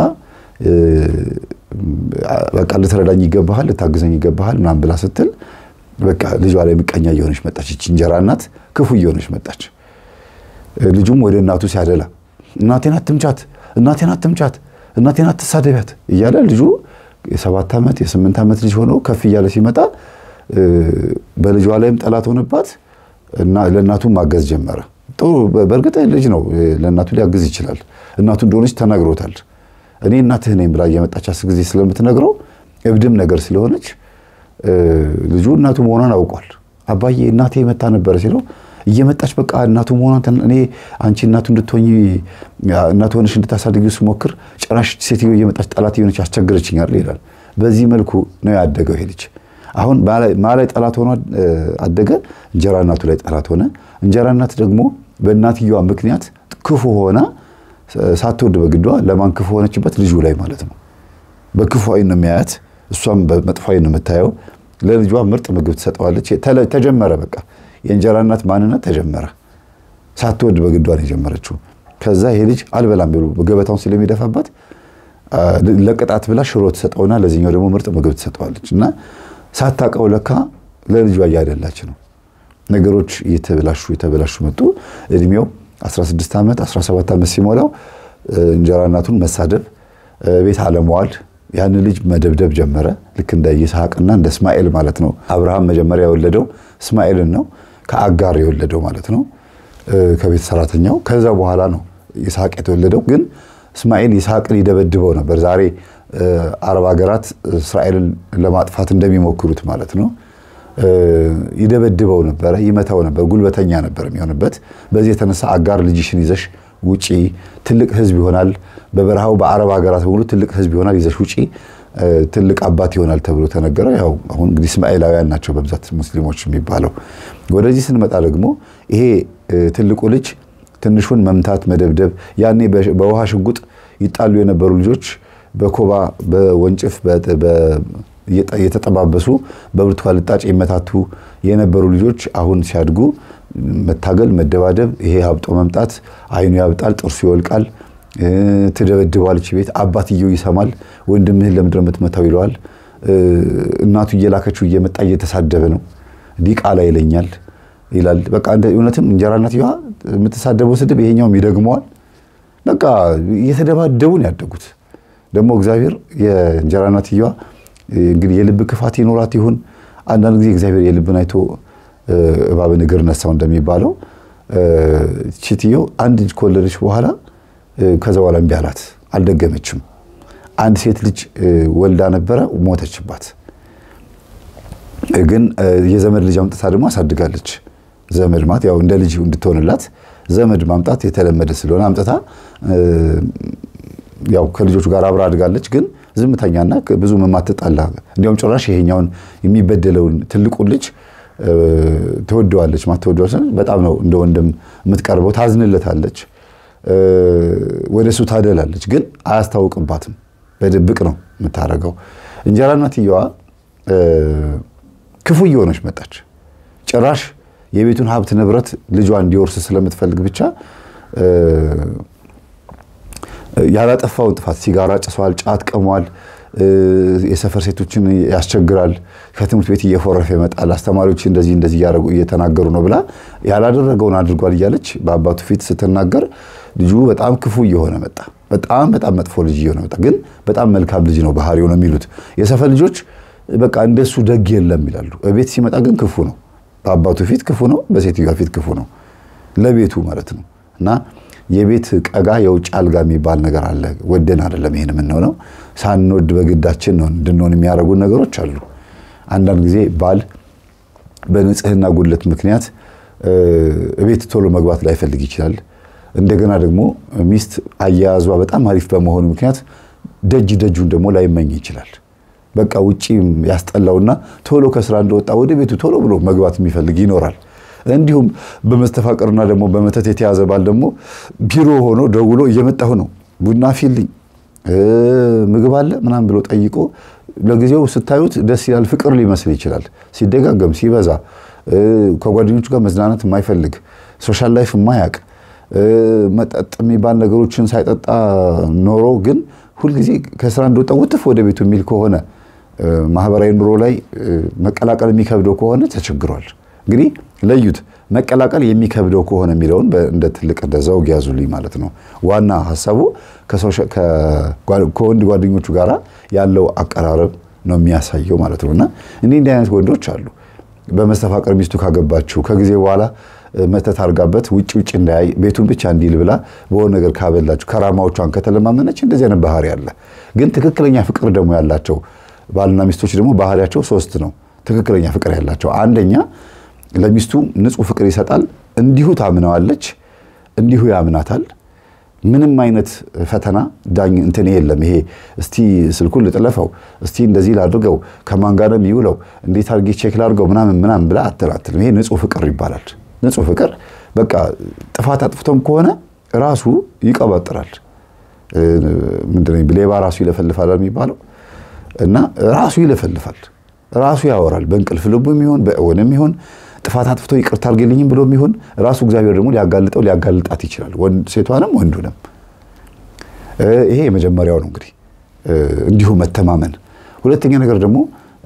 Speaker 1: በቃ ልትረዳኝ ይገባሃል፣ ልታግዘኝ ይገባሃል ምናምን ብላ ስትል በቃ ልጇ ላይ ምቀኛ እየሆነች መጣች። ይቺ እንጀራ እናት ክፉ እየሆነች መጣች። ልጁም ወደ እናቱ ሲያደላ እናቴን አትምቻት፣ እናቴን አትምቻት፣ እናቴን አትሳደቢያት እያለ ልጁ የሰባት ዓመት የስምንት ዓመት ልጅ ሆኖ ከፍ እያለ ሲመጣ በልጇ ላይም ጠላት ሆነባት እና ለእናቱ ማገዝ ጀመረ። ጥሩ በእርግጥ ልጅ ነው፣ ለእናቱ ሊያግዝ ይችላል። እናቱ እንደሆነች ተናግሮታል። እኔ እናትህ ነኝ ብላ እየመጣች አስር ጊዜ ስለምትነግረው እብድም ነገር ስለሆነች ልጁ እናቱ መሆኗን አውቋል። አባዬ እናቴ መታ ነበረ ሲለው እየመጣች በቃ እናቱ መሆኗን እኔ አንቺ እናቱ እንድትሆኝ እናቱ ሆነሽ እንድታሳድጊው ስሞክር ጭራሽ ሴትዮ እየመጣች ጠላት የሆነች አስቸግረችኛል ይላል። በዚህ መልኩ ነው ያደገው ይሄ ልጅ። አሁን ማላይ ጠላት ሆኖ አደገ። እንጀራ እናቱ ላይ ጠላት ሆነ። እንጀራ እናት ደግሞ በእናትየዋ ምክንያት ክፉ ሆና ሳትወድ በግዷ ለማን ክፉ ሆነችበት? ልጁ ላይ ማለት ነው። በክፉ አይን ነው የሚያያት፣ እሷም በመጥፎ አይን ነው የምታየው። ለልጇ ምርጥ ምግብ ትሰጠዋለች። ተጀመረ በቃ የእንጀራ እናት ማንነት ተጀመረ። ሳትወድ በግዷ ነው የጀመረችው። ከዛ ይሄ ልጅ አልበላም ብሎ ገበታውን ስለሚደፋባት ለቅጣት ብላ ሽሮ ትሰጠውና ለዚህኛው ደግሞ ምርጥ ምግብ ትሰጠዋለች እና ሳታውቀው ለካ ለልጇ እያደላች ነው። ነገሮች እየተበላሹ የተበላሹ መጡ። እድሜው 16 ዓመት 17 ዓመት ሲሞላው እንጀራ እናቱን መሳደብ፣ ቤት አለመዋል፣ ያን ልጅ መደብደብ ጀመረ። ልክ እንደ ይስሐቅና እንደ እስማኤል ማለት ነው። አብርሃም መጀመሪያ የወለደው እስማኤልን ነው፣ ከአጋር የወለደው ማለት ነው፣ ከቤት ሰራተኛው። ከዛ በኋላ ነው ይስሐቅ የተወለደው። ግን እስማኤል ይስሐቅን ይደበድበው ነበር። ዛሬ አረብ ሀገራት እስራኤልን ለማጥፋት እንደሚሞክሩት ማለት ነው። ይደበድበው ነበረ፣ ይመታው ነበር፣ ጉልበተኛ ነበር የሚሆንበት። በዚህ የተነሳ አጋር ልጅሽን ይዘሽ ውጪ፣ ትልቅ ሕዝብ ይሆናል፣ በበረሃው በአረብ ሀገራት በሙሉ ትልቅ ሕዝብ ይሆናል፣ ይዘሽ ውጪ፣ ትልቅ አባት ይሆናል ተብሎ ተነገረ። ያው አሁን እንግዲህ እስማኤላውያን ናቸው በብዛት ሙስሊሞች የሚባለው። ወደዚህ ስንመጣ ደግሞ ይሄ ትልቁ ልጅ ትንሹን መምታት፣ መደብደብ ያኔ በውሃ ሽጉጥ ይጣሉ የነበሩ ልጆች በኮባ በወንጭፍ እየተጠባበሱ በብርቱካን ልጣጭ ይመታቱ የነበሩ ልጆች አሁን ሲያድጉ መታገል፣ መደባደብ፣ ይሄ ሀብጦ መምጣት፣ አይኑ ያብጣል፣ ጥርሱ ይወልቃል፣ ትደበድበዋለች ቤት። አባትየው ይሰማል። ወንድምህን ለምንድን ነው የምትመታው ይለዋል። እናቱ እየላከችው እየመጣ እየተሳደበ ነው። ዲቃላ ይለኛል ይላል። በቃ እውነትም እንጀራ እናትየዋ የምትሳደበው ስድብ ይሄኛውም ይደግመዋል። በቃ እየተደባደቡ ነው ያደጉት። ደግሞ እግዚአብሔር የእንጀራ እናትየዋ እንግዲህ የልብ ክፋት ይኖራት ይሁን አንዳንድ ጊዜ እግዚአብሔር የልብን አይቶ እባብን እግር ነሳው እንደሚባለው ቺትየው አንድ ልጅ ከወለደች በኋላ ከዛ በኋላ እምቢ አላት፣ አልደገመችም። አንድ ሴት ልጅ ወልዳ ነበረ፣ ሞተችባት። ግን የዘመድ ልጅ አምጥታ ደግሞ አሳድጋለች። ዘመድ ማለት ያው እንደ ልጅ እንድትሆንላት ዘመድ ማምጣት የተለመደ ስለሆነ አምጥታ ያው ከልጆቹ ጋር አብራ አድጋለች። ግን ዝምተኛና ብዙ የማትጣላ እንዲያውም ጭራሽ ይሄኛውን የሚበደለውን ትልቁን ልጅ ትወደዋለች። ማትወደዋ በጣም ነው እንደ ወንድም የምትቀርበው። ታዝንለታለች፣ ወደ እሱ ታደላለች፣ ግን አያስታውቅባትም። በድብቅ ነው የምታደርገው። እንጀራ እናትየዋ ክፉ እየሆነች መጣች። ጭራሽ የቤቱን ሀብት ንብረት ልጇ እንዲወርስ ስለምትፈልግ ብቻ ያላጠፋውን ጥፋት ሲጋራ ጭሷል፣ ጫት ቀሟል፣ የሰፈር ሴቶችን ያስቸግራል፣ ከትምህርት ቤት እየፎረፈ ይመጣል፣ አስተማሪዎች እንደዚህ እንደዚህ እያደረጉ እየተናገሩ ነው ብላ ያላደረገውን አድርጓል እያለች በአባቱ ፊት ስትናገር ልጁ በጣም ክፉ እየሆነ መጣ። በጣም በጣም መጥፎ ልጅ እየሆነ መጣ። ግን በጣም መልካም ልጅ ነው ባህሪው ነው የሚሉት የሰፈር ልጆች። በቃ እንደሱ ደግ የለም ይላሉ። ቤት ሲመጣ ግን ክፉ ነው። በአባቱ ፊት ክፉ ነው፣ በሴትዮዋ ፊት ክፉ ነው። ለቤቱ ማለት ነው እና የቤት ቀጋ የውጭ አልጋ የሚባል ነገር አለ። ወደን አይደለም ይሄን የምንሆነው፣ ሳንወድ በግዳችን ነው እንድንሆን የሚያደርጉን ነገሮች አሉ። አንዳንድ ጊዜ ባል በንጽህና ጉድለት ምክንያት ቤት ቶሎ መግባት ላይፈልግ ይችላል። እንደገና ደግሞ ሚስት አያያዟ በጣም አሪፍ በመሆኑ ምክንያት ደጅ ደጁን ደግሞ ላይመኝ ይችላል። በቃ ውጪ ያስጠላውና ቶሎ ከስራ እንደወጣ ወደ ቤቱ ቶሎ ብሎ መግባት የሚፈልግ ይኖራል። እንዲሁም በመስተፋቅርና ደግሞ በመተት የተያዘ ባል ደግሞ ቢሮ ሆኖ ደውሎ እየመጣሁ ነው ቡና ፊልኝ ምግብ አለ ምናምን ብሎ ጠይቆ ለጊዜው ስታዩት ደስ ይላል፣ ፍቅር ሊመስል ይችላል። ሲደጋገም ሲበዛ ከጓደኞቹ ጋር መዝናናት የማይፈልግ ሶሻል ላይፍ የማያውቅ መጠጥ የሚባል ነገሮችን ሳይጠጣ ኖሮ ግን ሁልጊዜ ከስራ እንደወጣ ውጥፍ ወደ ቤቱ የሚል ከሆነ ማህበራዊ ኑሮ ላይ መቀላቀል የሚከብደው ከሆነ ተቸግሯል። እንግዲህ ለዩት መቀላቀል የሚከብደው ከሆነ የሚለውን እንደ ትልቅ እንደ ዘውግ ያዙልኝ ማለት ነው። ዋና ሀሳቡ ከወንድ ጓደኞቹ ጋር ያለው አቀራረብ ነው የሚያሳየው ማለት ነው። እና እንዲህ እንዲህ አይነት ወንዶች አሉ። በመስተፋቀር ሚስቱ ካገባችው ከጊዜ በኋላ መተት አድርጋበት ውጭ ውጭ እንዳያይ ቤቱን ብቻ እንዲል ብላ በሆነ ነገር ካበላችሁ ከራማዎቿን ከተለማመነች እንደዚህ አይነት ባህሪ አለ። ግን ትክክለኛ ፍቅር ደግሞ ያላቸው ባልና ሚስቶች ደግሞ ባህሪያቸው ሶስት ነው። ትክክለኛ ፍቅር ያላቸው አንደኛ ለሚስቱ ንጹሕ ፍቅር ይሰጣል። እንዲሁ ታምነዋለች፣ እንዲሁ ያምናታል። ምንም አይነት ፈተና ዳኝ እንትን የለም። ይሄ እስቲ ስልኩን ልጥለፈው፣ እስቲ እንደዚህ ላድርገው፣ ከማን ጋር ነው የሚውለው፣ እንዴት አድርጌ ቼክ ላድርገው ምናምን ምናምን ብላ አትላትልም። ይሄ ንጹሕ ፍቅር ይባላል። ንጹሕ ፍቅር በቃ ጥፋት አጥፍቶም ከሆነ ራሱ ይቀባጥራል። ምንድን ሌባ ራሱ ይለፈልፋል የሚባለው እና ራሱ ይለፈልፋል፣ ራሱ ያወራል። በእንቅልፍ ልቡ የሚሆን በእውንም ይሆን ጥፋት አጥፍቶ ይቅርታ አድርግልኝም ብሎ የሚሆን ራሱ እግዚአብሔር ደግሞ ሊያጋልጠው ሊያጋልጣት ይችላል፣ ሴቷንም ወንዱንም። ይሄ የመጀመሪያው ነው እንግዲህ እንዲሁ መተማመን። ሁለተኛ ነገር ደግሞ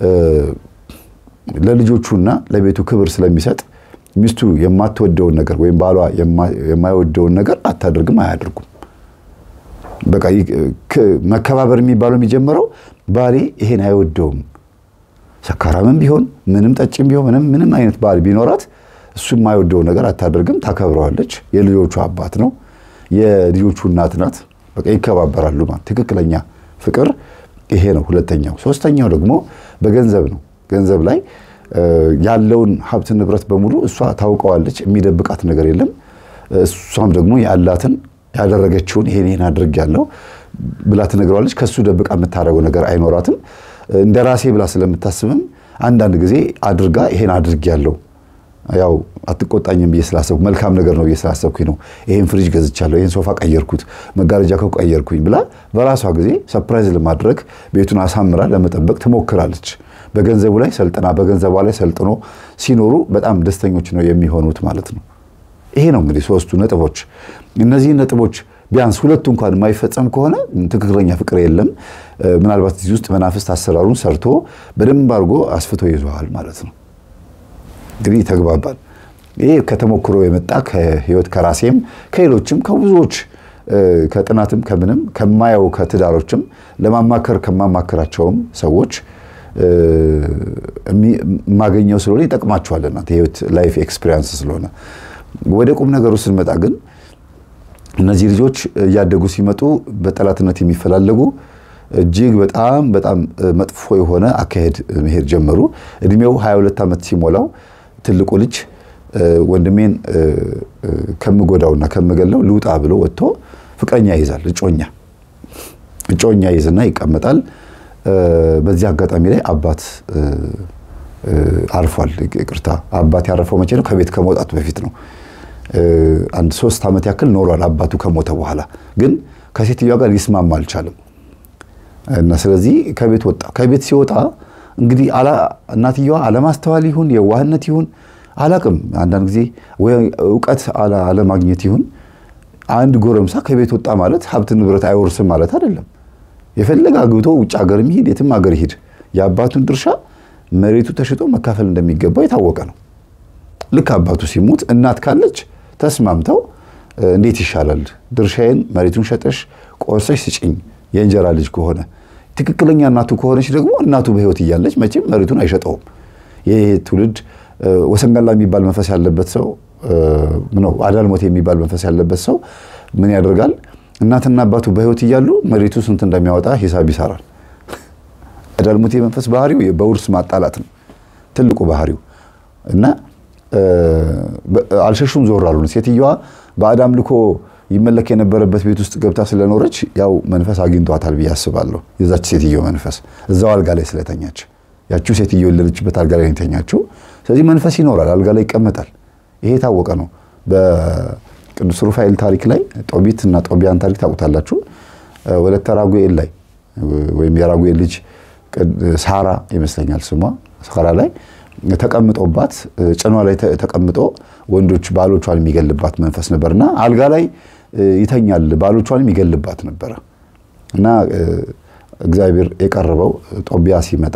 Speaker 1: ለልጆቹና ለቤቱ ክብር ስለሚሰጥ ሚስቱ የማትወደውን ነገር ወይም ባሏ የማይወደውን ነገር አታደርግም፣ አያደርጉም። በቃ መከባበር የሚባለው የሚጀምረው ባሌ ይሄን አይወደውም ሰካራምም ቢሆን ምንም ጠጭም ቢሆን ምንም ምንም አይነት ባል ቢኖራት እሱ የማይወደው ነገር አታደርግም፣ ታከብረዋለች። የልጆቹ አባት ነው፣ የልጆቹ እናት ናት። በቃ ይከባበራሉ ማለት ትክክለኛ ፍቅር ይሄ ነው። ሁለተኛው። ሶስተኛው ደግሞ በገንዘብ ነው። ገንዘብ ላይ ያለውን ሀብት ንብረት በሙሉ እሷ ታውቀዋለች፣ የሚደብቃት ነገር የለም። እሷም ደግሞ ያላትን ያደረገችውን ይሄን ይሄን አድርጌያለሁ ብላ ትነግረዋለች። ከሱ ደብቃ የምታደርገው ነገር አይኖራትም። እንደ ራሴ ብላ ስለምታስብም አንዳንድ ጊዜ አድርጋ ይሄን አድርጌያለሁ ያው አትቆጣኝም ብዬ ስላሰብኩ መልካም ነገር ነው ብዬ ስላሰብኩኝ ነው ይሄን ፍሪጅ ገዝቻለሁ፣ ይሄን ሶፋ ቀየርኩት፣ መጋረጃ ከው ቀየርኩኝ ብላ በራሷ ጊዜ ሰርፕራይዝ ለማድረግ ቤቱን አሳምራ ለመጠበቅ ትሞክራለች። በገንዘቡ ላይ ሰልጥና በገንዘቧ ላይ ሰልጥኖ ሲኖሩ በጣም ደስተኞች ነው የሚሆኑት ማለት ነው። ይሄ ነው እንግዲህ ሶስቱ ነጥቦች። እነዚህ ነጥቦች ቢያንስ ሁለቱ እንኳን የማይፈጸም ከሆነ ትክክለኛ ፍቅር የለም። ምናልባት እዚህ ውስጥ መናፍስት አሰራሩን ሰርቶ በደንብ አድርጎ አስፍቶ ይዘዋል ማለት ነው። እንግዲህ ተግባባል። ይሄ ከተሞክሮ የመጣ ከህይወት ከራሴም ከሌሎችም ከብዙዎች ከጥናትም ከምንም ከማየው ከትዳሮችም ለማማከር ከማማከራቸውም ሰዎች የማገኘው ስለሆነ ይጠቅማቸዋል። እናንተ የህይወት ላይፍ ኤክስፒሪየንስ ስለሆነ ወደ ቁም ነገሩ ስንመጣ ግን እነዚህ ልጆች እያደጉ ሲመጡ በጠላትነት የሚፈላለጉ እጅግ በጣም በጣም መጥፎ የሆነ አካሄድ መሄድ ጀመሩ። እድሜው 22 ዓመት ሲሞላው ትልቁ ልጅ ወንድሜን ከምጎዳውና ከምገለው ልውጣ ብሎ ወጥቶ ፍቅረኛ ይይዛል፣ እጮኛ እጮኛ ይዝና ይቀመጣል። በዚህ አጋጣሚ ላይ አባት አርፏል። ይቅርታ አባት ያረፈው መቼ ነው? ከቤት ከመውጣቱ በፊት ነው። አንድ ሶስት ዓመት ያክል ኖሯል አባቱ ከሞተ በኋላ ግን ከሴትዮዋ ጋር ሊስማማ አልቻለም እና ስለዚህ ከቤት ወጣ። ከቤት ሲወጣ እንግዲህ እናትየዋ አለማስተዋል ይሁን የዋህነት ይሁን አላቅም፣ አንዳንድ ጊዜ ወይ እውቀት አለማግኘት ይሁን አንድ ጎረምሳ ከቤት ወጣ ማለት ሀብት ንብረት አይወርስም ማለት አይደለም። የፈለገ አግብቶ ውጭ ሀገር ይሂድ የትም ሀገር ይሂድ የአባቱን ድርሻ መሬቱ ተሽጦ መካፈል እንደሚገባው የታወቀ ነው። ልክ አባቱ ሲሞት እናት ካለች ተስማምተው እንዴት ይሻላል ድርሻዬን መሬቱን ሸጠሽ ቆርሰሽ ስጭኝ የእንጀራ ልጅ ከሆነ ትክክለኛ እናቱ ከሆነች ደግሞ እናቱ በሕይወት እያለች መቼም መሬቱን አይሸጠውም። ይህ ትውልድ ወሰንጋላ የሚባል መንፈስ ያለበት ሰው ነው። አዳልሞት የሚባል መንፈስ ያለበት ሰው ምን ያደርጋል? እናትና አባቱ በሕይወት እያሉ መሬቱ ስንት እንደሚያወጣ ሂሳብ ይሰራል። አዳልሞቴ መንፈስ ባህሪው በውርስ ማጣላት ነው ትልቁ ባህሪው እና አልሸሹም ዞር አሉ። ሴትዮዋ በአዳም ልኮ ይመለክ የነበረበት ቤት ውስጥ ገብታ ስለኖረች ያው መንፈስ አግኝቷታል ብዬ አስባለሁ። የዛች ሴትዮ መንፈስ እዛው አልጋ ላይ ስለተኛች ያቺው ሴትዮ የወለደችበት አልጋ ላይ የተኛችው። ስለዚህ መንፈስ ይኖራል፣ አልጋ ላይ ይቀመጣል። ይሄ የታወቀ ነው። በቅዱስ ሩፋኤል ታሪክ ላይ ጦቢት እና ጦቢያን ታሪክ ታውቁታላችሁ። ወለተ ራጉኤል ላይ ወይም የራጉኤል ልጅ ሳራ ይመስለኛል ስሟ ሳራ ላይ ተቀምጦባት ጭኗ ላይ ተቀምጦ ወንዶች ባሎቿን የሚገልባት መንፈስ ነበርና አልጋ ላይ ይተኛል፣ ባሎቿንም ይገልባት ነበረ እና እግዚአብሔር የቀረበው ጦቢያ ሲመጣ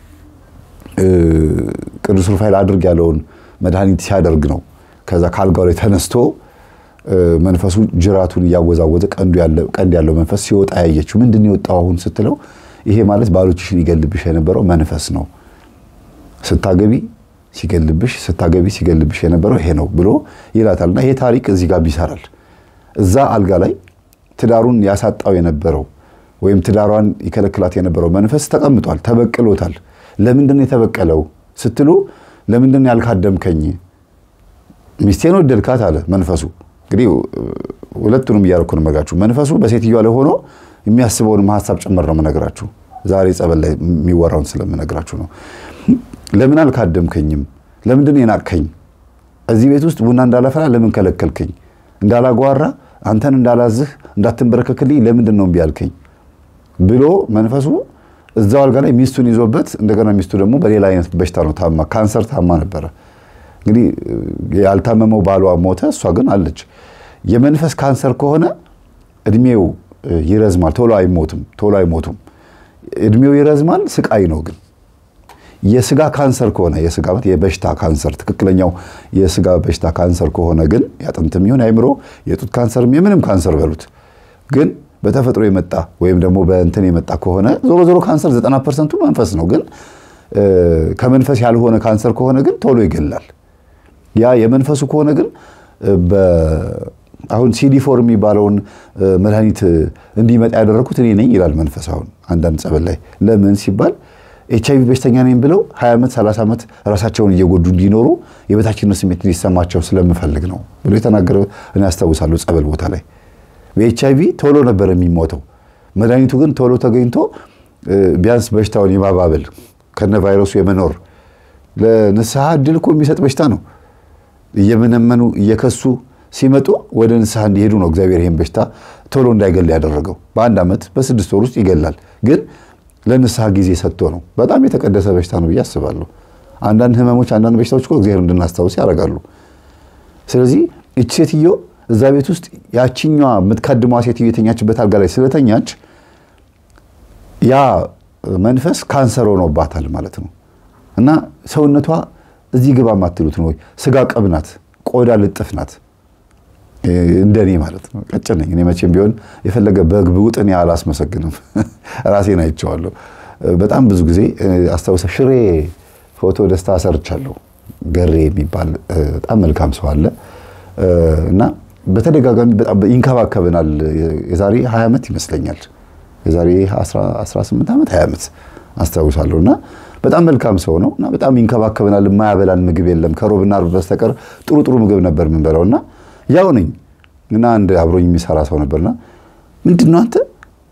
Speaker 1: ቅዱስ ሩፋኤል አድርግ ያለውን መድኃኒት ሲያደርግ ነው። ከዛ ከአልጋው ላይ ተነስቶ መንፈሱ ጅራቱን እያወዛወዘ ቀንድ ያለው መንፈስ ሲወጣ ያየችው። ምንድን የወጣው አሁን ስትለው ይሄ ማለት ባሎችሽን ይገልብሽ የነበረው መንፈስ ነው ስታገቢ ሲገልብሽ ስታገቢ ሲገልብሽ የነበረው ይሄ ነው ብሎ ይላታልና ይሄ ታሪክ እዚህ ጋር ይሰራል። እዛ አልጋ ላይ ትዳሩን ያሳጣው የነበረው ወይም ትዳሯን ይከለክላት የነበረው መንፈስ ተቀምጧል፣ ተበቅሎታል። ለምንድን ነው የተበቀለው ስትሉ ለምንድን ያልካደምከኝ ሚስቴን ወደድካት አለ መንፈሱ። እንግዲህ ሁለቱንም እያደረኩ ነው የምነግራችሁ። መንፈሱ በሴትዮዋ ላይ ሆኖ የሚያስበውን ሀሳብ ጭምር ነው የምነግራችሁ። ዛሬ ጸበል ላይ የሚወራውን ስለምነግራችሁ ነው። ለምን አልካደምከኝም? ለምንድን የናቅከኝ? እዚህ ቤት ውስጥ ቡና እንዳላፈላ ለምን ከለከልከኝ? እንዳላጓራ አንተን እንዳላዝህ እንዳትንበረከክልኝ ለምንድን ነው እምቢ ያልከኝ? ብሎ መንፈሱ እዛው አልጋ ላይ ሚስቱን ይዞበት እንደገና ሚስቱ ደግሞ በሌላ አይነት በሽታ ነው ታማ፣ ካንሰር ታማ ነበረ። እንግዲህ ያልታመመው ባሏ ሞተ፣ እሷ ግን አለች። የመንፈስ ካንሰር ከሆነ እድሜው ይረዝማል፣ ቶሎ አይሞትም፣ ቶሎ አይሞቱም። እድሜው ይረዝማል፣ ስቃይ ነው ግን የስጋ ካንሰር ከሆነ የስጋ የበሽታ ካንሰር ትክክለኛው የስጋ በሽታ ካንሰር ከሆነ ግን ያጥንትም ይሁን አይምሮ የጡት ካንሰርም የምንም ካንሰር በሉት ግን በተፈጥሮ የመጣ ወይም ደግሞ በእንትን የመጣ ከሆነ ዞሮ ዞሮ ካንሰር ዘጠና ፐርሰንቱ መንፈስ ነው። ግን ከመንፈስ ያልሆነ ካንሰር ከሆነ ግን ቶሎ ይገላል። ያ የመንፈሱ ከሆነ ግን አሁን ሲዲፎር የሚባለውን መድኃኒት እንዲመጣ ያደረግኩት እኔ ነኝ ይላል መንፈስ። አሁን አንዳንድ ጸበል ላይ ለምን ሲባል ኤች አይቪ በሽተኛ ነኝ ብለው 20 ዓመት 30 ዓመት ራሳቸውን እየጎዱ እንዲኖሩ የበታችነት ስሜት እንዲሰማቸው ስለምፈልግ ነው ብሎ የተናገረ እኔ አስታውሳለሁ። ጸበል ቦታ ላይ በኤች አይቪ ቶሎ ነበር የሚሞተው። መድኃኒቱ ግን ቶሎ ተገኝቶ ቢያንስ በሽታውን የማባበል ከነ ቫይረሱ የመኖር ለንስሐ እድል እኮ የሚሰጥ በሽታ ነው። እየመነመኑ እየከሱ ሲመጡ ወደ ንስሐ እንዲሄዱ ነው እግዚአብሔር ይህን በሽታ ቶሎ እንዳይገል ያደረገው። በአንድ ዓመት በስድስት ወር ውስጥ ይገላል ግን ለንስሐ ጊዜ ሰጥቶ ነው። በጣም የተቀደሰ በሽታ ነው ብዬ አስባለሁ። አንዳንድ ህመሞች፣ አንዳንድ በሽታዎች እኮ እግዚአብሔር እንድናስታውስ ያደርጋሉ። ስለዚህ እች ሴትዮ እዛ ቤት ውስጥ ያችኛዋ የምትካድሟ ሴትዮ የተኛችበት አልጋ ላይ ስለተኛች ያ መንፈስ ካንሰር ሆኖባታል ማለት ነው። እና ሰውነቷ እዚህ ግባ የማትሉት ነው። ስጋ ቅብ ናት፣ ቆዳ ልጥፍ ናት። እንደኔ ማለት ነው። ቀጭን ነኝ እኔ። መቼም ቢሆን የፈለገ በግ ብውጥ እኔ አላስመሰግንም። ራሴን አይቼዋለሁ። በጣም ብዙ ጊዜ አስታውሰ ሽሬ ፎቶ ደስታ ሰርቻለሁ። ገሬ የሚባል በጣም መልካም ሰው አለ እና በተደጋጋሚ በጣም ይንከባከብናል። የዛሬ 20 ዓመት ይመስለኛል የዛሬ 18 ዓመት 20 ዓመት አስታውሳለሁ እና በጣም መልካም ሰው ነው እና በጣም ይንከባከብናል። የማያበላን ምግብ የለም ከሮብና ዓርብ በስተቀር ጥሩ ጥሩ ምግብ ነበር የምንበላው እና ያው ነኝ እና አንድ አብሮኝ የሚሰራ ሰው ነበርና ምንድን ነው አንተ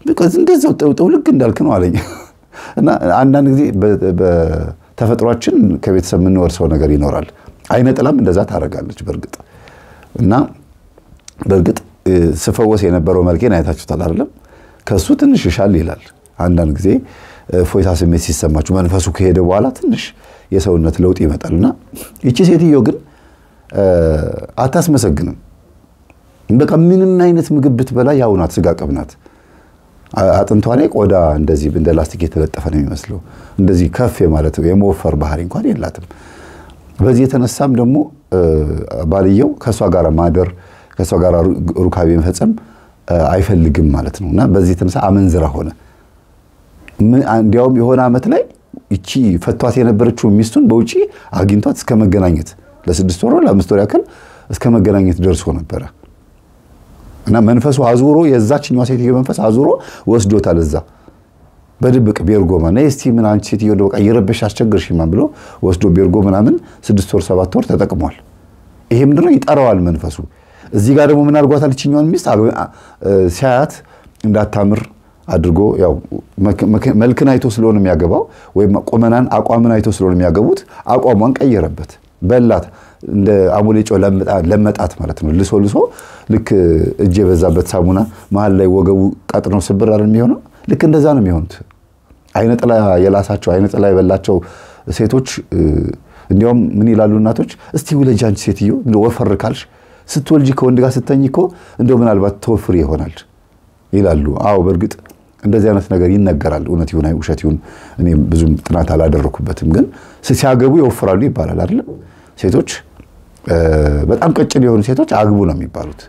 Speaker 1: እንደዛው ጥውልግ እንዳልክ ነው አለኝ። እና አንዳንድ ጊዜ በተፈጥሯችን ከቤተሰብ የምንወርሰው ነገር ይኖራል። አይነ ጥላም እንደዛ ታደርጋለች በእርግጥ እና በእርግጥ ስፈወስ የነበረው መልኬን አይታችሁታል አይደለም? ከሱ ትንሽ ይሻል ይላል። አንዳንድ ጊዜ ፎይታ ስሜት ሲሰማችሁ መንፈሱ ከሄደ በኋላ ትንሽ የሰውነት ለውጥ ይመጣል እና ይቺ ሴትዮ ግን አታስመሰግንም። በቃ ምንም አይነት ምግብ ብትበላ ያው ናት፣ ስጋ ቅብ ናት። አጥንቷ ላይ ቆዳ እንደዚህ እንደ ላስቲክ የተለጠፈ ነው የሚመስለው። እንደዚህ ከፍ የማለት የመወፈር ባህሪ እንኳን የላትም። በዚህ የተነሳም ደግሞ ባልየው ከእሷ ጋር ማደር ከእሷ ጋር ሩካቤ መፈጸም አይፈልግም ማለት ነው እና በዚህ የተነሳ አመንዝራ ሆነ። እንዲያውም የሆነ ዓመት ላይ ይቺ ፈቷት የነበረችው ሚስቱን በውጪ አግኝቷት እስከ መገናኘት ለስድስት ወር ለአምስት ወር ያክል እስከ መገናኘት ደርሶ ነበረ እና መንፈሱ አዙሮ የዛችኛዋ ሴትዮ መንፈስ አዙሮ ወስዶታል። እዛ በድብቅ ቤርጎማ ነይ እስቲ ምን አንቺ ሴትዮ በቃ እየረበሽ አስቸግርሽማ ብሎ ወስዶ ቤርጎ ምናምን ስድስት ወር ሰባት ወር ተጠቅሟል። ይሄ ምንድነው ይጠራዋል መንፈሱ። እዚህ ጋር ደግሞ ምን አድርጓታል? ይችኛዋን ሚስት ሲያያት እንዳታምር አድርጎ ያው መልክን አይቶ ስለሆነ የሚያገባው ወይም ቁመናን አቋምን አይቶ ስለሆነ የሚያገቡት አቋሟን ቀየረበት፣ በላት። እንደ አሞሌ ጨው ለመጣት ማለት ነው። ልሶ ልሶ ልክ እጅ የበዛበት ሳሙና መሀል ላይ ወገቡ ቀጥነው ስብር አይደል የሚሆነው? ልክ እንደዛ ነው የሚሆኑት። አይነ ጥላ የላሳቸው አይነ ጥላ የበላቸው ሴቶች እንዲያውም ምን ይላሉ እናቶች፣ እስቲ ውለጅ አንቺ ሴትዮ ወፈር ካልሽ ስትወልጂ ከወንድ ጋር ስተኝ እኮ እንደው ምናልባት ተወፍሪ ይሆናል ይላሉ። አዎ በእርግጥ እንደዚህ አይነት ነገር ይነገራል። እውነት ይሁን ውሸት ይሁን እኔ ብዙም ጥናት አላደረኩበትም፣ ግን ሲያገቡ ይወፍራሉ ይባላል አይደለም። ሴቶች በጣም ቀጭን የሆኑ ሴቶች አግቡ ነው የሚባሉት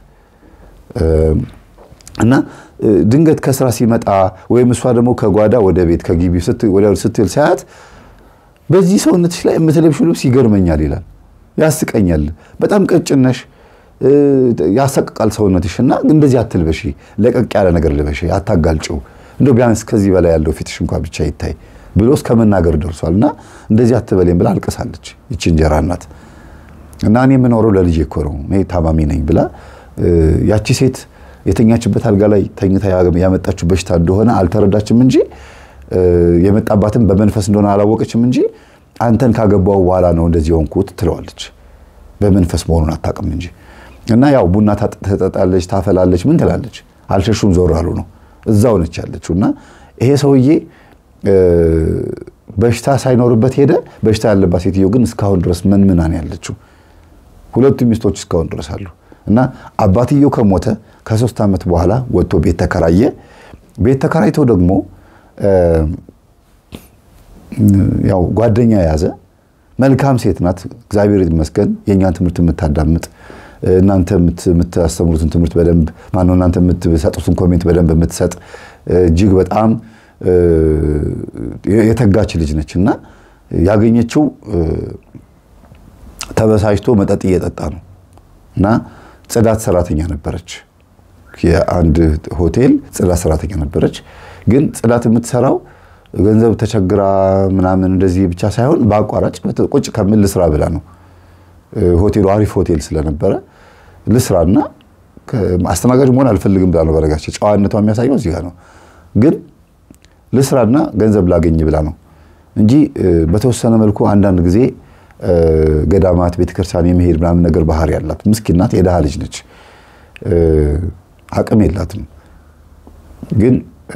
Speaker 1: እና ድንገት ከስራ ሲመጣ ወይም እሷ ደግሞ ከጓዳ ወደ ቤት ከግቢ ስትል ሳያት በዚህ ሰውነትሽ ላይ የምትለብሺው ልብስ ይገርመኛል ይላል፣ ያስቀኛል። በጣም ቀጭን ነሽ ያሰቅቃል ሰውነትሽ እና እንደዚህ አትልበሺ፣ ለቀቅ ያለ ነገር ልበሺ፣ አታጋልጭው፣ እንደው ቢያንስ ከዚህ በላይ ያለው ፊትሽ እንኳ ብቻ ይታይ ብሎ እስከ መናገር ደርሷል። እና እንደዚህ አትበሌም ብላ አልቅሳለች ይቺ እንጀራ እናት። እና እኔ የምኖረው ለልጄ እኮ ነው እኔ ታማሚ ነኝ ብላ ያቺ ሴት የተኛችበት አልጋ ላይ ተኝታ ያመጣችው በሽታ እንደሆነ አልተረዳችም እንጂ የመጣባትም በመንፈስ እንደሆነ አላወቀችም እንጂ አንተን ካገባው በኋላ ነው እንደዚህ የሆንኩት ትለዋለች። በመንፈስ መሆኑን አታውቅም እንጂ እና ያው ቡና ትጠጣለች፣ ታፈላለች፣ ምን ትላለች። አልሸሹም ዞር አሉ ነው እዛው ነች ያለችው። እና ይሄ ሰውዬ በሽታ ሳይኖርበት ሄደ። በሽታ ያለባት ሴትዮ ግን እስካሁን ድረስ መንምናን ያለችው ሁለቱ ሚስቶች እስካሁን ድረስ አሉ። እና አባትየው ከሞተ ከሶስት ዓመት በኋላ ወጥቶ ቤት ተከራየ። ቤት ተከራይቶ ደግሞ ያው ጓደኛ የያዘ መልካም ሴት ናት። እግዚአብሔር ይመስገን የእኛን ትምህርት የምታዳምጥ እናንተ የምታስተምሩትን ትምህርት በደንብ ማነው እናንተ የምትሰጡትን ኮሜንት በደንብ የምትሰጥ እጅግ በጣም የተጋች ልጅ ነች እና ያገኘችው ተበሳጭቶ መጠጥ እየጠጣ ነው እና ጽዳት ሰራተኛ ነበረች። የአንድ ሆቴል ጽዳት ሰራተኛ ነበረች። ግን ጽዳት የምትሰራው ገንዘብ ተቸግራ ምናምን እንደዚህ ብቻ ሳይሆን በአቋራጭ ቁጭ ከምን ልስራ ብላ ነው። ሆቴሉ አሪፍ ሆቴል ስለነበረ ልስራና አስተናጋጅ መሆን አልፈልግም ብላ ነው። በነገራችን ጨዋነቷ የሚያሳየው እዚህ ጋር ነው። ግን ልስራና ገንዘብ ላገኝ ብላ ነው እንጂ በተወሰነ መልኩ አንዳንድ ጊዜ ገዳማት፣ ቤተክርስቲያን የመሄድ ምናምን ነገር ባህሪ ያላት ምስኪን ናት። የድሃ ልጅ ነች። አቅም የላትም። ግን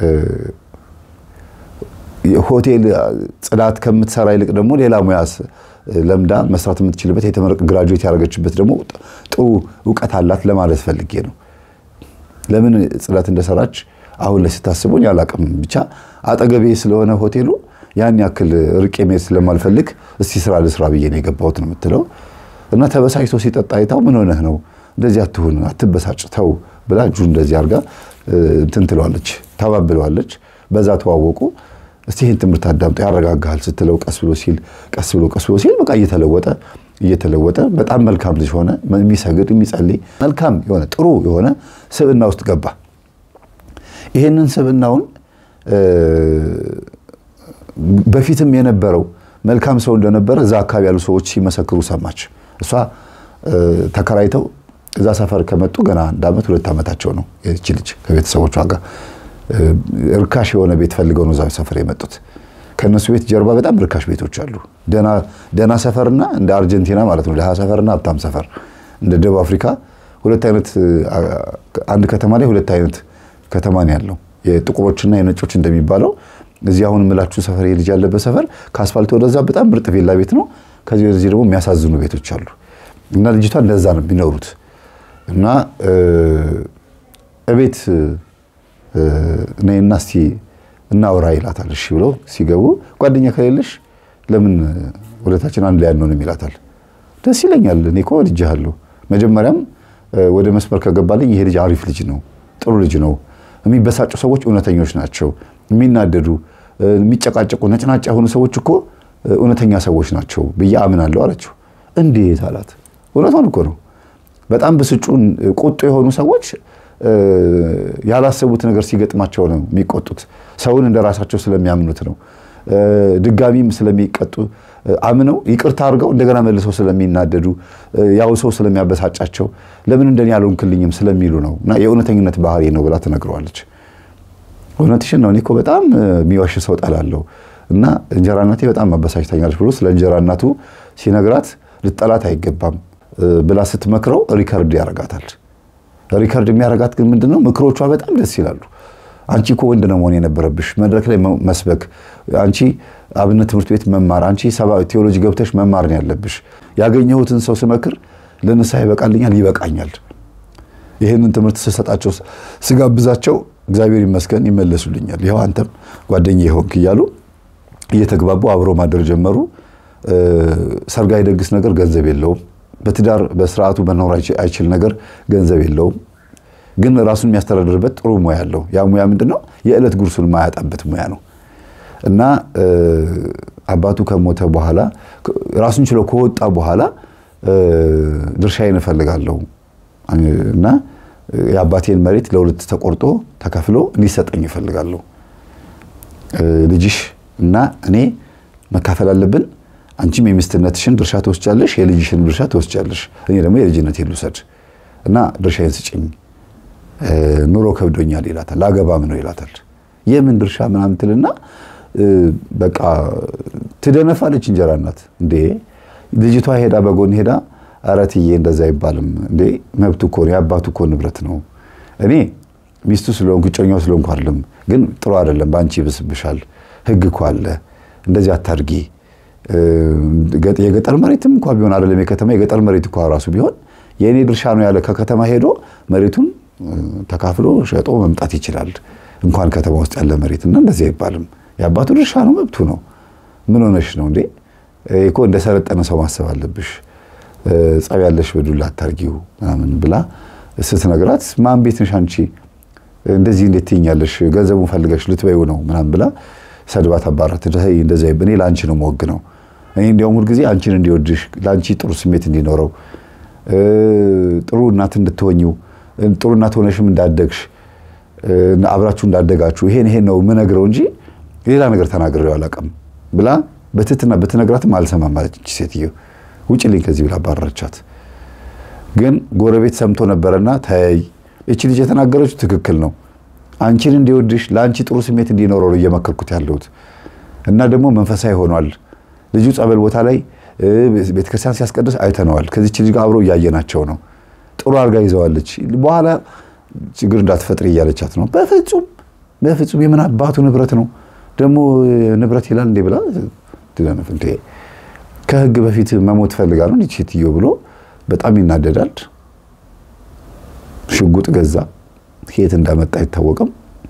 Speaker 1: ሆቴል ጽዳት ከምትሰራ ይልቅ ደግሞ ሌላ ሙያ ለምዳ መስራት የምትችልበት የተመረቀ ግራጁዌት ያደረገችበት ደግሞ ጥሩ እውቀት አላት ለማለት ፈልጌ ነው። ለምን ጽዳት እንደሰራች አሁን ላይ ስታስቡኝ አላቅም። ብቻ አጠገቤ ስለሆነ ሆቴሉ ያን ያክል ርቄ መሄድ ስለማልፈልግ እስቲ ስራ ልስራ ብዬ ነው የገባሁት ነው የምትለው። እና ተበሳጭቶ ሲጠጣ አይታው ምን ሆነህ ነው እንደዚህ አትሁን፣ አትበሳጭ፣ ተው ብላ እጁ እንደዚህ አድርጋ እንትን ትለዋለች፣ ታባብለዋለች። በዛ ተዋወቁ። እስቲ ይህን ትምህርት አዳምጦ ያረጋጋሃል ስትለው ቀስ ብሎ ሲል ቀስ ብሎ ቀስ ብሎ ሲል በቃ እየተለወጠ እየተለወጠ በጣም መልካም ልጅ ሆነ። የሚሰግድ የሚጸልይ መልካም የሆነ ጥሩ የሆነ ስብዕና ውስጥ ገባ። ይህንን ስብዕናውን በፊትም የነበረው መልካም ሰው እንደነበረ እዛ አካባቢ ያሉ ሰዎች ሲመሰክሩ ሰማች። እሷ ተከራይተው እዛ ሰፈር ከመጡ ገና አንድ ዓመት ሁለት ዓመታቸው ነው ይህች ልጅ ከቤተሰቦቿ ጋር ርካሽ የሆነ ቤት ፈልገው ነው እዛ ሰፈር የመጡት። ከእነሱ ቤት ጀርባ በጣም ርካሽ ቤቶች አሉ። ደና ሰፈርና እንደ አርጀንቲና ማለት ነው፣ ድሃ ሰፈርና ሀብታም ሰፈር፣ እንደ ደቡብ አፍሪካ ሁለት አይነት አንድ ከተማ ላይ ሁለት አይነት ከተማ ነው ያለው፣ የጥቁሮችና የነጮች እንደሚባለው። እዚህ አሁን የምላችሁ ሰፈር የልጅ ያለበት ሰፈር ከአስፋልት ወደዛ በጣም ምርጥ ቪላ ቤት ነው። ከዚህ ወደዚህ ደግሞ የሚያሳዝኑ ቤቶች አሉ። እና ልጅቷ እንደዛ ነው የሚኖሩት። እና እቤት ነይና እስቲ እናውራ ይላታል። እሺ ብለው ሲገቡ ጓደኛ ከሌለሽ ለምን ሁለታችን አንድ ላይ አንሆንም ይላታል። ደስ ይለኛል፣ እኔ እኮ ወድጄሃለሁ። መጀመሪያም ወደ መስመር ከገባልኝ ይሄ ልጅ አሪፍ ልጅ ነው፣ ጥሩ ልጅ ነው። የሚበሳጩ ሰዎች እውነተኞች ናቸው። የሚናደዱ የሚጨቃጨቁ ነጭናጫ የሆኑ ሰዎች እኮ እውነተኛ ሰዎች ናቸው ብዬ አምናለሁ አለችው። እንዴት አላት። እውነቷን እኮ ነው። በጣም ብስጩን ቁጡ የሆኑ ሰዎች ያላሰቡት ነገር ሲገጥማቸው ነው የሚቆጡት። ሰውን እንደ ራሳቸው ስለሚያምኑት ነው። ድጋሚም ስለሚቀጡ አምነው ይቅርታ አድርገው እንደገና መልሰው ስለሚናደዱ ያው ሰው ስለሚያበሳጫቸው ለምን እንደኔ ያልሆንክልኝም ስለሚሉ ነው። እና የእውነተኝነት ባህሪ ነው ብላ ትነግረዋለች። እውነትሽን ነው፣ እኔ እኮ በጣም የሚዋሽ ሰው ጠላለሁ እና እንጀራ እናቴ በጣም አበሳጭታኛለች ብሎ ስለ እንጀራ እናቱ ሲነግራት ልጠላት አይገባም ብላ ስትመክረው ሪከርድ ያረጋታል። ሪከርድ የሚያረጋት ግን ምንድነው? ምክሮቿ በጣም ደስ ይላሉ። አንቺ እኮ ወንድ ነው መሆን የነበረብሽ፣ መድረክ ላይ መስበክ፣ አንቺ አብነት ትምህርት ቤት መማር፣ አንቺ ቴዎሎጂ ገብተሽ መማር ነው ያለብሽ። ያገኘሁትን ሰው ስመክር ለንስሐ ይበቃልኛል፣ ይበቃኛል። ይህንን ትምህርት ስሰጣቸው ስጋብዛቸው እግዚአብሔር ይመስገን ይመለሱልኛል። ይኸው አንተም ጓደኛ የሆንክ እያሉ እየተግባቡ አብሮ ማደር ጀመሩ። ሰርግ አይደግስ ነገር ገንዘብ የለውም። በትዳር በስርዓቱ መኖር አይችል ነገር ገንዘብ የለውም። ግን ራሱን የሚያስተዳድርበት ጥሩ ሙያ አለው። ያ ሙያ ምንድን ነው? የዕለት ጉርሱን ማያጣበት ሙያ ነው። እና አባቱ ከሞተ በኋላ ራሱን ችሎ ከወጣ በኋላ ድርሻዬን እፈልጋለሁ እና የአባቴን መሬት ለሁለት ተቆርጦ ተከፍሎ እንዲሰጠኝ እፈልጋለሁ። ልጅሽ እና እኔ መካፈል አለብን። አንቺም የሚስትነትሽን ድርሻ ትወስጃለሽ፣ የልጅሽን ድርሻ ትወስጃለሽ። እኔ ደግሞ የልጅነቴን ልውሰድ እና ድርሻዬን ስጭኝ፣ ኑሮ ከብዶኛል ይላታል። ላገባም ነው ይላታል። የምን ድርሻ ምናምን ትልና በቃ ትደነፋለች። እንጀራ እናት እንዴ ልጅቷ ሄዳ በጎን ሄዳ ኧረ እትዬ እንደዛ አይባልም እንዴ መብቱ እኮ ነው፣ የአባቱ እኮ ንብረት ነው። እኔ ሚስቱ ስለሆንኩ እጮኛው ስለሆንኩ አይደለም፣ ግን ጥሩ አይደለም፣ በአንቺ ይብስብሻል። ህግ እኮ አለ፣ እንደዚህ አታድርጊ። የገጠር መሬትም እንኳ ቢሆን አይደለም የከተማ የገጠር መሬት እንኳ ራሱ ቢሆን የእኔ ድርሻ ነው ያለ ከከተማ ሄዶ መሬቱን ተካፍሎ ሸጦ መምጣት ይችላል። እንኳን ከተማ ውስጥ ያለ መሬት እና እንደዚህ አይባልም። የአባቱ ድርሻ ነው፣ መብቱ ነው። ምን ሆነሽ ነው እንዴ? እኮ እንደሰለጠነ ሰው ማሰብ አለብሽ። ጸብ ያለሽ በዱላ አታርጊው ምናምን ብላ ስትነግራት ማን ቤት ነሽ አንቺ እንደዚህ እንዴት ትይኛለሽ? ገንዘቡን ፈልገሽ ልትበይው ነው ምናምን ብላ ሰድባት አባራት። እንደዚህ እኔ ለአንቺ ነው የምወግ ነው እኔ እንዲያውም ሁልጊዜ አንቺን እንዲወድሽ ለአንቺ ጥሩ ስሜት እንዲኖረው ጥሩ እናት እንድትሆኝው ጥሩ እናት ሆነሽም እንዳደግሽ አብራችሁ እንዳደጋችሁ ይሄን ይሄን ነው የምነግረው እንጂ ሌላ ነገር ተናግሬው አላውቅም ብላ በትህትና ብትነግራትም አልሰማም ማለች ሴትዮ። ውጭልኝ ከዚህ ብላ አባረረቻት። ግን ጎረቤት ሰምቶ ነበረና ተያይ እቺ ልጅ የተናገረችው ትክክል ነው፣ አንቺን እንዲወድሽ ለአንቺ ጥሩ ስሜት እንዲኖረው ነው እየመከርኩት ያለሁት እና ደግሞ መንፈሳዊ ሆኗል። ልጁ ጸበል ቦታ ላይ ቤተክርስቲያን ሲያስቀድስ አይተነዋል። ከዚች ልጅ ጋር አብሮ እያየናቸው ነው። ጥሩ አድርጋ ይዘዋለች። በኋላ ችግር እንዳትፈጥሪ እያለቻት ነው። በፍጹም በፍጹም የምን አባቱ ንብረት ነው ደግሞ ንብረት ይላል እንዴ ብላ ትለነፍ እንዴ ከህግ በፊት መሞት ፈልጋ ነው እንዲህ ሴትዮ ብሎ በጣም ይናደዳል። ሽጉጥ ገዛ። ከየት እንዳመጣ አይታወቅም።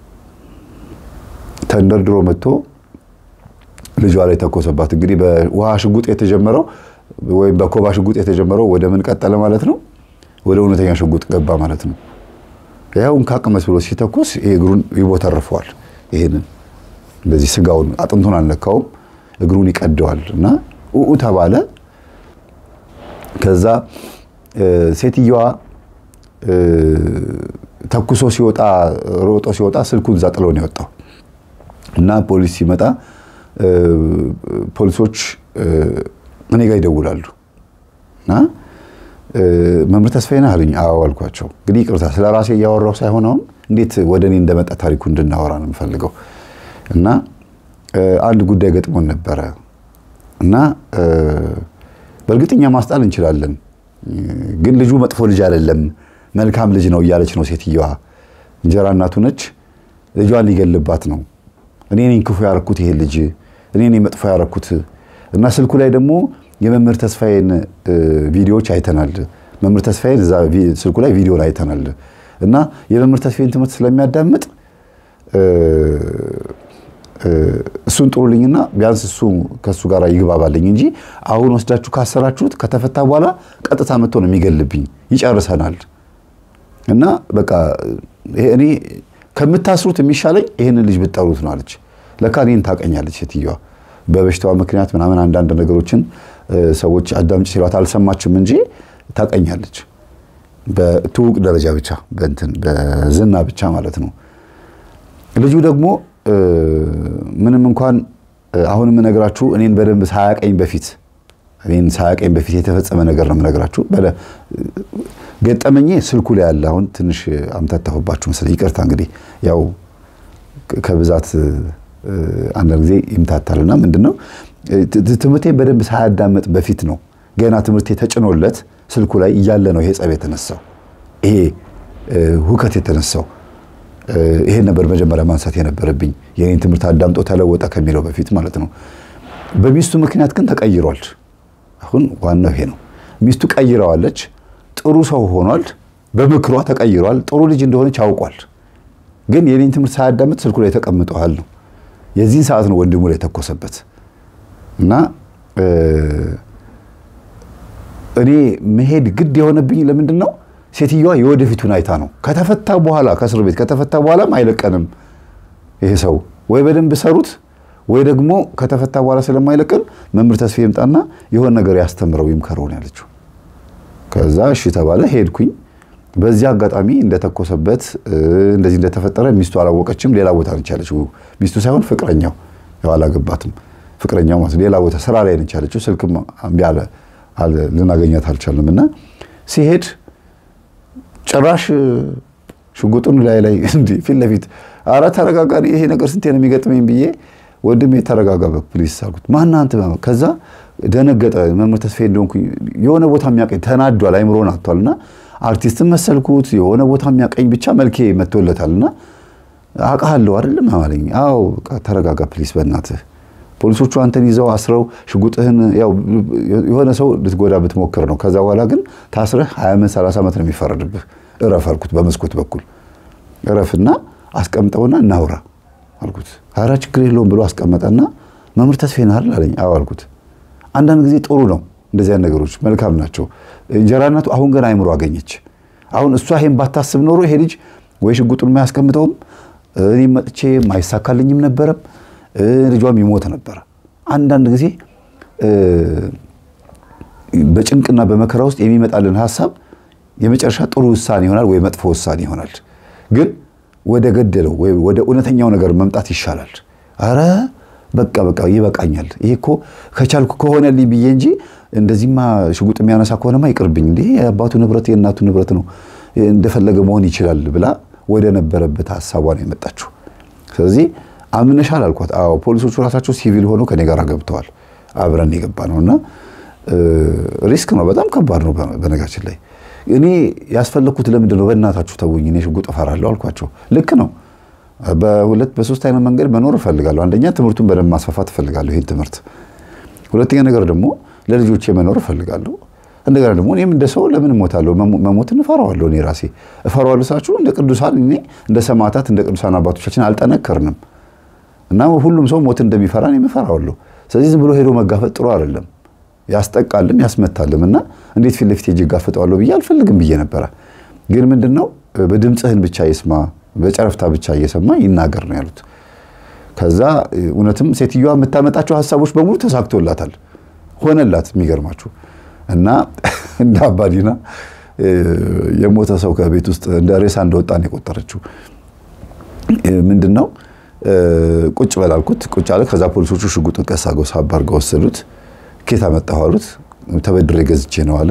Speaker 1: ተንደርድሮ መጥቶ ልጇ ላይ ተኮሰባት። እንግዲህ በውሃ ሽጉጥ የተጀመረው ወይም በኮባ ሽጉጥ የተጀመረው ወደ ምን ቀጠለ ማለት ነው? ወደ እውነተኛ ሽጉጥ ገባ ማለት ነው። ያው እንካቅመስ ብሎ ሲተኩስ እግሩን ይቦተርፈዋል። ይሄንን እንደዚህ ስጋውን አጥንቱን አልነካውም፣ እግሩን ይቀደዋል እና ኡኡ ተባለ። ከዛ ሴትየዋ ተኩሶ ሲወጣ ሮጦ ሲወጣ ስልኩን እዛ ጥሎ ነው የወጣው እና ፖሊስ ሲመጣ ፖሊሶች እኔ ጋር ይደውላሉ እና መምህር ተስፋዬ ነህ አሉኝ። አዎ አልኳቸው። እንግዲህ ይቅርታ ስለ ራሴ እያወራሁ ሳይሆን አሁን እንዴት ወደ እኔ እንደመጣ ታሪኩ እንድናወራ ነው የምፈልገው። እና አንድ ጉዳይ ገጥሞን ነበረ እና በእርግጥ እኛ ማስጣል እንችላለን፣ ግን ልጁ መጥፎ ልጅ አይደለም፣ መልካም ልጅ ነው እያለች ነው ሴትየዋ። እንጀራ እናቱ ነች፣ ልጇን ሊገልባት ነው። እኔ ነኝ ክፉ ያረኩት ይሄ ልጅ እኔ ነኝ መጥፎ ያረኩት እና ስልኩ ላይ ደግሞ የመምህር ተስፋዬን ቪዲዮዎች አይተናል። መምህር ተስፋዬን እዛ ስልኩ ላይ ቪዲዮን አይተናል እና የመምህር ተስፋዬን ትምህርት ስለሚያዳምጥ እሱን ጥሩልኝና ቢያንስ እሱ ከእሱ ጋር ይግባባልኝ እንጂ አሁን ወስዳችሁ ካሰራችሁት ከተፈታ በኋላ ቀጥታ መጥቶ ነው የሚገልብኝ፣ ይጨርሰናል። እና በቃ እኔ ከምታስሩት የሚሻለኝ ይህንን ልጅ ብትጠሩት ነው አለች። ለካ እኔን ታቀኛለች ሴትዮዋ። በበሽታዋ ምክንያት ምናምን አንዳንድ ነገሮችን ሰዎች አዳምጭ ሲሏት አልሰማችም እንጂ ታቀኛለች። በትውቅ ደረጃ ብቻ በእንትን በዝና ብቻ ማለት ነው። ልጁ ደግሞ ምንም እንኳን አሁን የምነግራችሁ እኔን በደንብ ሳያቀኝ በፊት እኔን ሳያቀኝ በፊት የተፈጸመ ነገር ነው የምነግራችሁ። ገጠመኜ ስልኩ ላይ ያለ አሁን ትንሽ አምታታሁባችሁ መሰለኝ፣ ይቅርታ። እንግዲህ ያው ከብዛት አንዳንድ ጊዜ ይምታታልና ምንድን ነው ትምህርቴን በደንብ ሳያዳመጥ በፊት ነው ገና ትምህርቴ ተጭኖለት ስልኩ ላይ እያለ ነው ይሄ ጸብ የተነሳው፣ ይሄ ሁከት የተነሳው። ይሄን ነበር መጀመሪያ ማንሳት የነበረብኝ የኔን ትምህርት አዳምጦ ተለወጠ ከሚለው በፊት ማለት ነው። በሚስቱ ምክንያት ግን ተቀይሯል። አሁን ዋናው ይሄ ነው። ሚስቱ ቀይረዋለች። ጥሩ ሰው ሆኗል። በምክሯ ተቀይሯል። ጥሩ ልጅ እንደሆነች አውቋል። ግን የኔን ትምህርት ሳያዳምጥ ስልኩ ላይ ተቀምጠዋል ነው። የዚህን ሰዓት ነው ወንድሙ ላይ የተኮሰበት እና እኔ መሄድ ግድ የሆነብኝ ለምንድን ነው? ሴትዮዋ የወደፊቱን አይታ ነው። ከተፈታ በኋላ ከእስር ቤት ከተፈታ በኋላም አይለቀንም ይሄ ሰው ወይ በደንብ ሰሩት ወይ ደግሞ ከተፈታ በኋላ ስለማይለቀን መምህር ተስፋ ይምጣና የሆነ ነገር ያስተምረው ይምከረው ነው ያለችው። ከዛ እሺ ተባለ። ሄድኩኝ። በዚህ አጋጣሚ እንደተኮሰበት እንደዚህ እንደተፈጠረ ሚስቱ አላወቀችም። ሌላ ቦታ ነች ያለችው። ሚስቱ ሳይሆን ፍቅረኛው፣ ያው አላገባትም። ፍቅረኛው ማለት ሌላ ቦታ ስራ ላይ ነች ያለችው። ስልክም እምቢ አለ፣ ልናገኛት አልቻልንም። እና ሲሄድ ጭራሽ ሽጉጡን ላይ ላይ እንዲህ ፊት ለፊት ኧረ ተረጋጋ፣ ይሄ ነገር ስንቴ ነው የሚገጥመኝ ብዬ ወንድሜ ተረጋጋ ፕሊስ አልኩት። ማነህ አንተ? ከዛ ደነገጠ። መምህር ተስፋዬ እንደሆንኩኝ የሆነ ቦታ የሚያቀኝ ተናዷል፣ አይምሮን አጥቷል። እና አርቲስትን መሰልኩት የሆነ ቦታ የሚያቀኝ ብቻ መልኬ መጥቶለታል። እና አውቃለሁ አይደለም አለኝ። አዎ ተረጋጋ ፕሊስ በእናትህ ፖሊሶቹ አንተን ይዘው አስረው ሽጉጥህን ያው የሆነ ሰው ልትጎዳ ብትሞክር ነው። ከዛ በኋላ ግን ታስረህ 20 ዓመት 30 ዓመት ነው የሚፈረድብህ። እረፍ አልኩት። በመስኮት በኩል እረፍና አስቀምጠውና እናውራ አልኩት። ኧረ ችግር የለውም ብሎ አስቀመጠና መምህር ተስፋዬ ነህ አይደል አለኝ። አዎ አልኩት። አንዳንድ ጊዜ ጥሩ ነው እንደዚያ ነገሮች መልካም ናቸው። እንጀራ እናቱ አሁን ገና አይምሮ አገኘች። አሁን እሷ ይሄን ባታስብ ኖሮ ይሄ ልጅ ወይ ሽጉጡን የማያስቀምጠውም እኔም መጥቼ አይሳካልኝም ነበረም ልጇም ይሞት ነበረ። አንዳንድ ጊዜ በጭንቅና በመከራ ውስጥ የሚመጣልን ሀሳብ የመጨረሻ ጥሩ ውሳኔ ይሆናል ወይ መጥፎ ውሳኔ ይሆናል። ግን ወደ ገደለው ወይ ወደ እውነተኛው ነገር መምጣት ይሻላል። አረ በቃ በቃ ይበቃኛል፣ ይሄ እኮ ከቻልኩ ከሆነልኝ ብዬ እንጂ እንደዚህማ ሽጉጥ የሚያነሳ ከሆነማ ይቅርብኝ፣ እንዲህ የአባቱ ንብረት የእናቱ ንብረት ነው፣ እንደፈለገ መሆን ይችላል ብላ ወደ ነበረበት ሀሳቧ ነው የመጣችው። ስለዚህ አምነሻል አልኳት። አዎ ፖሊሶቹ ራሳቸው ሲቪል ሆነው ከኔ ጋር ገብተዋል። አብረን የገባ ነው እና ሪስክ ነው፣ በጣም ከባድ ነው። በነገራችን ላይ እኔ ያስፈለግኩት ለምንድን ነው? በእናታችሁ ተውኝ፣ እኔ ሽጉጥ እፈራለሁ አልኳቸው። ልክ ነው። በሁለት በሶስት አይነት መንገድ መኖር እፈልጋለሁ። አንደኛ ትምህርቱን በደንብ ማስፋፋት እፈልጋለሁ፣ ይህን ትምህርት። ሁለተኛ ነገር ደግሞ ለልጆቼ መኖር እፈልጋለሁ። እንደገና ደግሞ እኔም እንደ ሰው ለምን እሞታለሁ? መሞትን እፈራዋለሁ። እኔ ራሴ እፈራዋለሁ ሳችሁ እንደ ቅዱሳን እኔ እንደ ሰማዕታት እንደ ቅዱሳን አባቶቻችን አልጠነከርንም እና ሁሉም ሰው ሞት እንደሚፈራ እኔም እፈራዋለሁ። ስለዚህ ዝም ብሎ ሄዶ መጋፈጥ ጥሩ አይደለም፣ ያስጠቃልም ያስመታልም። እና እንዴት ፊት ለፊት ሄጄ እጋፈጠዋለሁ ብዬ አልፈልግም ብዬ ነበረ። ግን ምንድን ነው በድምፅህን ብቻ ይስማ፣ በጨረፍታ ብቻ እየሰማ ይናገር ነው ያሉት። ከዛ እውነትም ሴትዮዋ የምታመጣቸው ሀሳቦች በሙሉ ተሳክቶላታል፣ ሆነላት። የሚገርማችሁ እና እንደ አባዲና የሞተ ሰው ከቤት ውስጥ እንደ ሬሳ እንደወጣ ነው የቆጠረችው። ምንድን ነው ቁጭ በል አልኩት። ቁጭ አለ። ከዛ ፖሊሶቹ ሽጉጡን ቀስ አድርገው ሳብ አድርገው ወሰዱት። ኬት አመጣሁ አሉት። ተበድሬ ገዝቼ ነው አለ።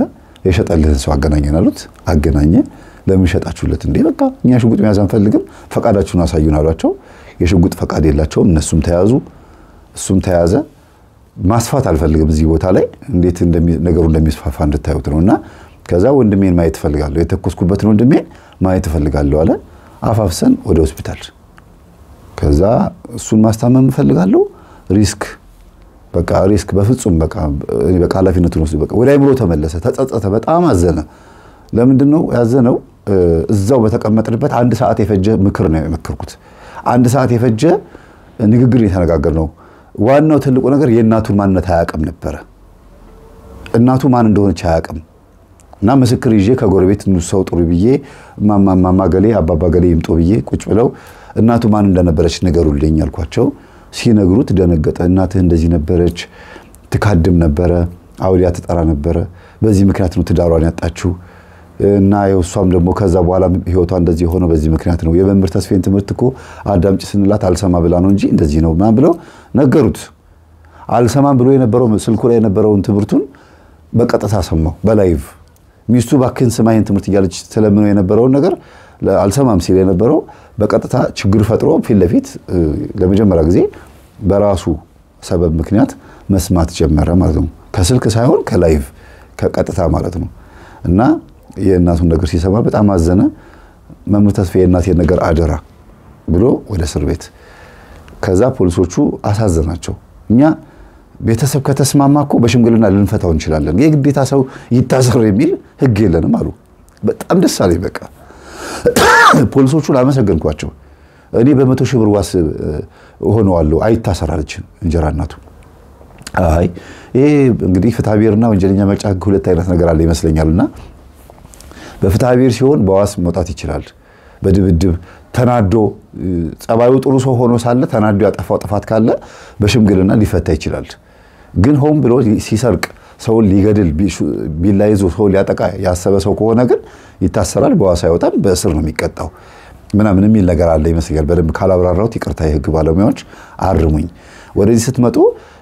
Speaker 1: የሸጠልህን ሰው አገናኘን አሉት። አገናኘ። ለምን ሸጣችሁለት? እንዴ በቃ እኛ ሽጉጥ መያዝ አንፈልግም፣ ፈቃዳችሁን አሳዩን አሏቸው። የሽጉጥ ፈቃድ የላቸውም። እነሱም ተያዙ፣ እሱም ተያዘ። ማስፋት አልፈልግም እዚህ ቦታ ላይ እንዴት ነገሩ እንደሚስፋፋ እንድታዩት ነው። እና ከዛ ወንድሜን ማየት እፈልጋለሁ፣ የተኮስኩበትን ወንድሜን ማየት እፈልጋለሁ አለ። አፋፍሰን ወደ ሆስፒታል። ከዛ እሱን ማስታመም እፈልጋለሁ። ሪስክ በቃ ሪስክ በፍጹም በቃ በቃ ኃላፊነቱን ወስዶ በቃ ወደ አይምሮ ተመለሰ፣ ተጸጸተ፣ በጣም አዘነ። ለምንድን ነው ያዘነው? እዛው በተቀመጥንበት አንድ ሰዓት የፈጀ ምክር ነው የመከርኩት። አንድ ሰዓት የፈጀ ንግግር የተነጋገር ነው። ዋናው ትልቁ ነገር የእናቱን ማንነት አያውቅም ነበረ። እናቱ ማን እንደሆነች አያውቅም። እና ምስክር ይዤ ከጎረቤት ሰው ጥሩ ብዬ ማማ ገሌ አባባ ገሌ ይምጦ ብዬ ቁጭ ብለው እናቱ ማን እንደነበረች ንገሩልኝ አልኳቸው። ሲነግሩት ደነገጠ። እናትህ እንደዚህ ነበረች፣ ትካድም ነበረ፣ አውሊያ ትጠራ ነበረ። በዚህ ምክንያት ነው ትዳሯን ያጣችው እና እሷም ደግሞ ከዛ በኋላ ህይወቷ እንደዚህ የሆነው በዚህ ምክንያት ነው። የመምህር ተስፌን ትምህርት እኮ አዳምጪ ስንላት አልሰማ ብላ ነው እንጂ እንደዚህ ነው ምናምን ብለው ነገሩት። አልሰማም ብሎ የነበረው ስልኩ ላይ የነበረውን ትምህርቱን በቀጥታ ሰማው በላይቭ ሚስቱ ባክን ስማይን ትምህርት እያለች ተለምነው የነበረውን ነገር አልሰማም ሲል የነበረው በቀጥታ ችግር ፈጥሮ ፊት ለፊት ለመጀመሪያ ጊዜ በራሱ ሰበብ ምክንያት መስማት ጀመረ ማለት ነው። ከስልክ ሳይሆን ከላይቭ ከቀጥታ ማለት ነው። እና የእናቱን ነገር ሲሰማ በጣም አዘነ። መምህር ተስፋ የእናቴን ነገር አደራ ብሎ ወደ እስር ቤት። ከዛ ፖሊሶቹ አሳዘናቸው። እኛ ቤተሰብ ከተስማማ እኮ በሽምግልና ልንፈታው እንችላለን፣ የግዴታ ሰው ይታሰር የሚል ህግ የለንም አሉ። በጣም ደስ አለኝ። በቃ ፖሊሶቹን አመሰገንኳቸው። እኔ በመቶ ሺህ ብር ዋስ ሆነዋለሁ አይታሰር አለች እንጀራ እናቱ። አይ ይሄ እንግዲህ ፍትሐ ብሔርና ወንጀለኛ መቅጫ ህግ ሁለት አይነት ነገር አለ ይመስለኛልና በፍትሐ ብሔር ሲሆን በዋስ መውጣት ይችላል። በድብድብ ተናዶ ጸባዩ ጥሩ ሰው ሆኖ ሳለ ተናዶ ያጠፋው ጥፋት ካለ በሽምግልና ሊፈታ ይችላል። ግን ሆን ብሎ ሲሰርቅ ሰውን ሊገድል ቢላ ይዞ ሰው ሊያጠቃ ያሰበ ሰው ከሆነ ግን ይታሰራል፣ በዋስ አይወጣም፣ በእስር ነው የሚቀጣው ምናምን የሚል ነገር አለ ይመስለኛል። በደንብ ካላብራራሁት ይቅርታ፣ የህግ ባለሙያዎች አርሙኝ። ወደዚህ ስትመጡ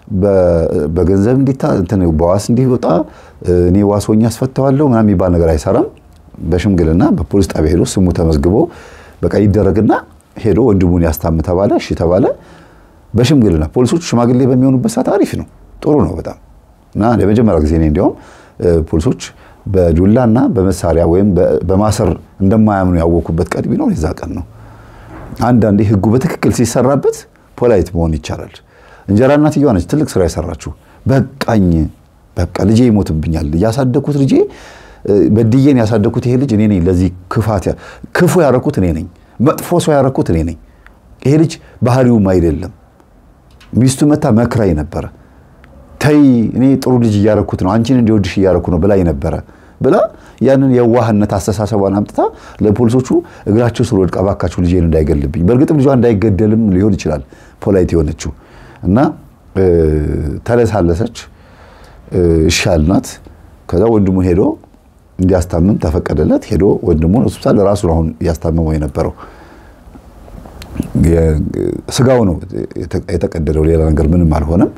Speaker 1: በገንዘብ እንዲታ በዋስ እንዲወጣ እኔ ዋስ ሆኜ አስፈተዋለሁ ምናምን የሚባል ነገር አይሰራም። በሽምግልና በፖሊስ ጣቢያ ሄዶ ስሙ ተመዝግቦ በቃ ይደረግና ሄዶ ወንድሙን ያስታም ተባለ። እሺ ተባለ። በሽምግልና ፖሊሶቹ ሽማግሌ በሚሆኑበት ሰዓት አሪፍ ነው፣ ጥሩ ነው በጣም እና ለመጀመሪያ ጊዜ እኔ እንዲያውም ፖሊሶች በዱላና በመሳሪያ ወይም በማሰር እንደማያምኑ ያወኩበት ቀን ቢኖር የዛ ቀን ነው። አንዳንዴ ህጉ በትክክል ሲሰራበት ፖላይት መሆን ይቻላል። እንጀራ እናትየዋ ነች ትልቅ ስራ የሰራችሁ። በቃኝ በቃ ልጄ ይሞትብኛል፣ ያሳደኩት ልጄ በድዬን ያሳደኩት ይሄ ልጅ እኔ ነኝ። ለዚህ ክፋት ክፉ ያረኩት እኔ ነኝ። መጥፎ ሰው ያረኩት እኔ ነኝ። ይሄ ልጅ ባህሪውም አይደለም። ሚስቱ መታ መክራይ ነበረ። ተይ እኔ ጥሩ ልጅ እያረኩት ነው፣ አንቺን እንዲወድሽ እያረኩ ነው ብላኝ ነበረ ብላ ያንን የዋህነት አስተሳሰቧን አምጥታ ለፖሊሶቹ እግራቸው ስር ወድቃ እባካችሁ ልጄን እንዳይገልብኝ። በእርግጥም ልጇ እንዳይገደልም ሊሆን ይችላል ፖላይት የሆነችው እና ተለሳለሰች። እሺ አልናት። ከዛ ወንድሙ ሄዶ እንዲያስታምም ተፈቀደለት። ሄዶ ወንድሙን ሆስፒታል ራሱ አሁን እያስታመመው የነበረው ስጋው ነው የተቀደደው፣ ሌላ ነገር ምንም አልሆነም።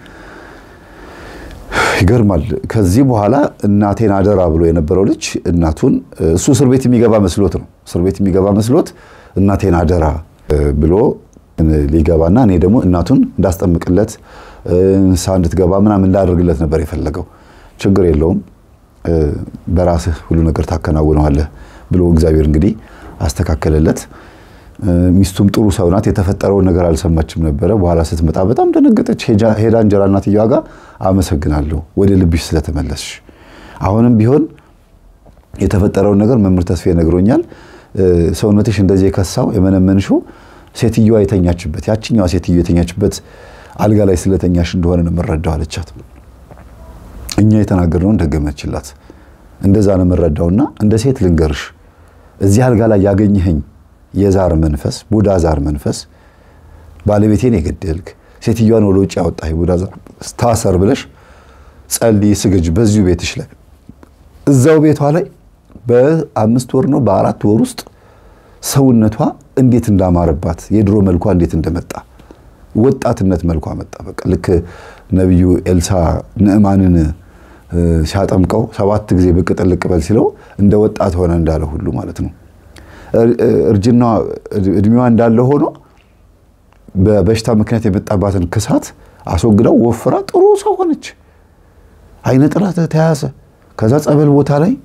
Speaker 1: ይገርማል። ከዚህ በኋላ እናቴን አደራ ብሎ የነበረው ልጅ እናቱን እሱ እስር ቤት የሚገባ መስሎት ነው እስር ቤት የሚገባ መስሎት እናቴን አደራ ብሎ ሊገባና እኔ ደግሞ እናቱን እንዳስጠምቅለት ንስሓ እንድትገባ ምናምን እንዳደርግለት ነበር የፈለገው። ችግር የለውም በራስህ ሁሉ ነገር ታከናውነዋለህ ብሎ እግዚአብሔር እንግዲህ አስተካከለለት። ሚስቱም ጥሩ ሰው ናት። የተፈጠረውን ነገር አልሰማችም ነበረ። በኋላ ስትመጣ በጣም ደነገጠች። ሄዳ እንጀራ እናትየዋ ጋር አመሰግናለሁ ወደ ልብሽ ስለተመለስሽ። አሁንም ቢሆን የተፈጠረውን ነገር መምህር ተስፋዬ ነግሮኛል። ሰውነትሽ እንደዚህ የከሳው የመነመንሽው ሴትዮዋ የተኛችበት ያችኛዋ ሴትዮ የተኛችበት አልጋ ላይ ስለተኛሽ እንደሆነ ነው የምረዳው አለቻት። እኛ የተናገርነውን ደገመችላት። እንደዛ ነው የምረዳውና እንደ ሴት ልንገርሽ እዚህ አልጋ ላይ ያገኘኸኝ የዛር መንፈስ ቡዳ ዛር መንፈስ ባለቤቴን የገደልክ ሴትዮዋን ወደ ውጭ ያወጣ ቡዳ ዛር ታሰር ብለሽ ጸልይ፣ ስገጅ በዚሁ ቤትሽ ላይ እዛው ቤቷ ላይ በአምስት ወር ነው በአራት ወር ውስጥ ሰውነቷ እንዴት እንዳማረባት የድሮ መልኳ እንዴት እንደመጣ ወጣትነት መልኳ መጣ። በቃ ልክ ነቢዩ ኤልሳ ንዕማንን ሲያጠምቀው ሰባት ጊዜ ብቅ ጥልቅ በል ሲለው እንደ ወጣት ሆነ እንዳለ ሁሉ ማለት ነው። እርጅና እድሜዋ እንዳለ ሆኖ በበሽታ ምክንያት የመጣባትን ክሳት አስወግዳው ወፍራ ጥሩ ሰው ሆነች። አይነ ጥላ ተያዘ። ከዛ ጸበል ቦታ ላይ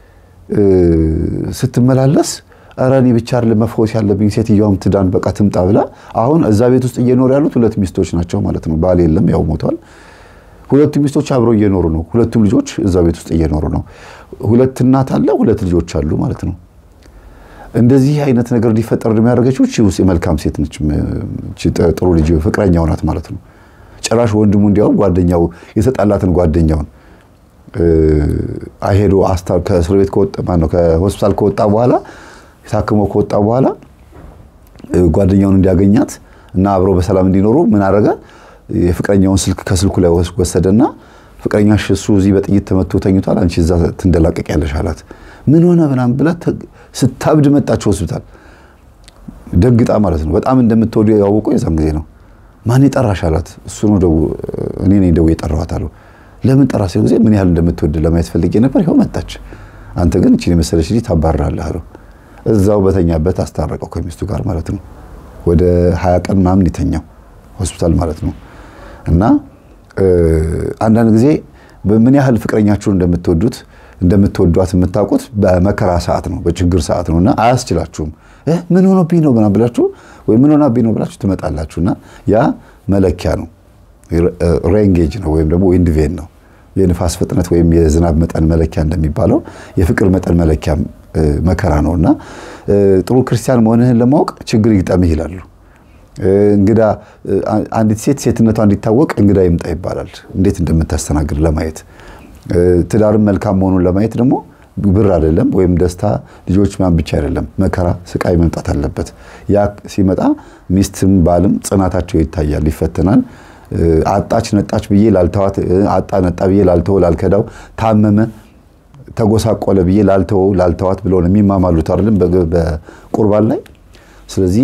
Speaker 1: ስትመላለስ ኧረ እኔ ብቻ አይደለም መፈወስ ያለብኝ ሴትዮዋም ትዳን በቃ ትምጣ ብላ አሁን እዛ ቤት ውስጥ እየኖሩ ያሉት ሁለት ሚስቶች ናቸው ማለት ነው። ባል የለም ያው ሞቷል። ሁለቱ ሚስቶች አብረው እየኖሩ ነው። ሁለቱም ልጆች እዛ ቤት ውስጥ እየኖሩ ነው። ሁለት እናት አለ፣ ሁለት ልጆች አሉ ማለት ነው። እንደዚህ አይነት ነገር እንዲፈጠር የሚያደርገችው እቺ ውስጥ የመልካም ሴት ነች። ጥሩ ልጅ ፍቅረኛው ናት ማለት ነው። ጭራሽ ወንድሙ እንዲያውም ጓደኛው የተጣላትን ጓደኛውን አይሄዶ ከእስር ቤት ከወጣ ማነው ከሆስፒታል ከወጣ በኋላ ታክሞ ከወጣ በኋላ ጓደኛውን እንዲያገኛት እና አብረው በሰላም እንዲኖሩ ምን አደረገ? የፍቅረኛውን ስልክ ከስልኩ ላይ ወሰደና ፍቅረኛሽ እሱ እዚህ በጥይት ተመቶ ተኝቷል፣ አንቺ እዛ ትንደላቀቅ ያለሽ አላት። ምን ሆነ ምናምን ብላ ስታብድ መጣች ሆስፒታል። ደግጣ ማለት ነው። በጣም እንደምትወዱ ያወቁ የዛን ጊዜ ነው። ማን የጠራሽ አላት። እሱ ነው ደው እኔ ነኝ ደውዬ የጠራኋት አለው። ለምን ጠራ ሲለው ጊዜ ምን ያህል እንደምትወድ ለማየት ፈልጌ ነበር፣ ይኸው መጣች። አንተ ግን እቺን የመሰለች ልጅ ታባርራለህ አለው። እዛው በተኛበት አስታረቀው ከሚስቱ ጋር ማለት ነው። ወደ ሀያ ቀን ምናምን የተኛው ሆስፒታል ማለት ነው። እና አንዳንድ ጊዜ ምን ያህል ፍቅረኛችሁን እንደምትወዱት እንደምትወዷት የምታውቁት በመከራ ሰዓት ነው፣ በችግር ሰዓት ነው። እና አያስችላችሁም። ምን ሆኖብኝ ነው ምናምን ብላችሁ ወይ ምን ሆናብኝ ነው ብላችሁ ትመጣላችሁ። እና ያ መለኪያ ነው፣ ሬንጌጅ ነው ወይም ደግሞ ዊንድ ቬን ነው። የንፋስ ፍጥነት ወይም የዝናብ መጠን መለኪያ እንደሚባለው የፍቅር መጠን መለኪያ መከራ ነው። እና ጥሩ ክርስቲያን መሆንህን ለማወቅ ችግር ይግጠምህ ይላሉ። እንግዳ አንዲት ሴት ሴትነቷ እንዲታወቅ እንግዳ ይምጣ ይባላል። እንዴት እንደምታስተናግድ ለማየት ትዳርም መልካም መሆኑን ለማየት ደግሞ ብር አይደለም ወይም ደስታ ልጆች ማን ብቻ አይደለም፣ መከራ ስቃይ መምጣት አለበት። ያ ሲመጣ ሚስትም ባልም ጽናታቸው ይታያል፣ ይፈተናል። አጣች ነጣች ብዬ ላልተዋት፣ አጣ ነጣ ብዬ ላልተወው ላልከዳው፣ ታመመ ተጎሳቆለ ብዬ ላልተወው ላልተዋት ብለው ነው የሚማማሉት አይደለም በቁርባን ላይ። ስለዚህ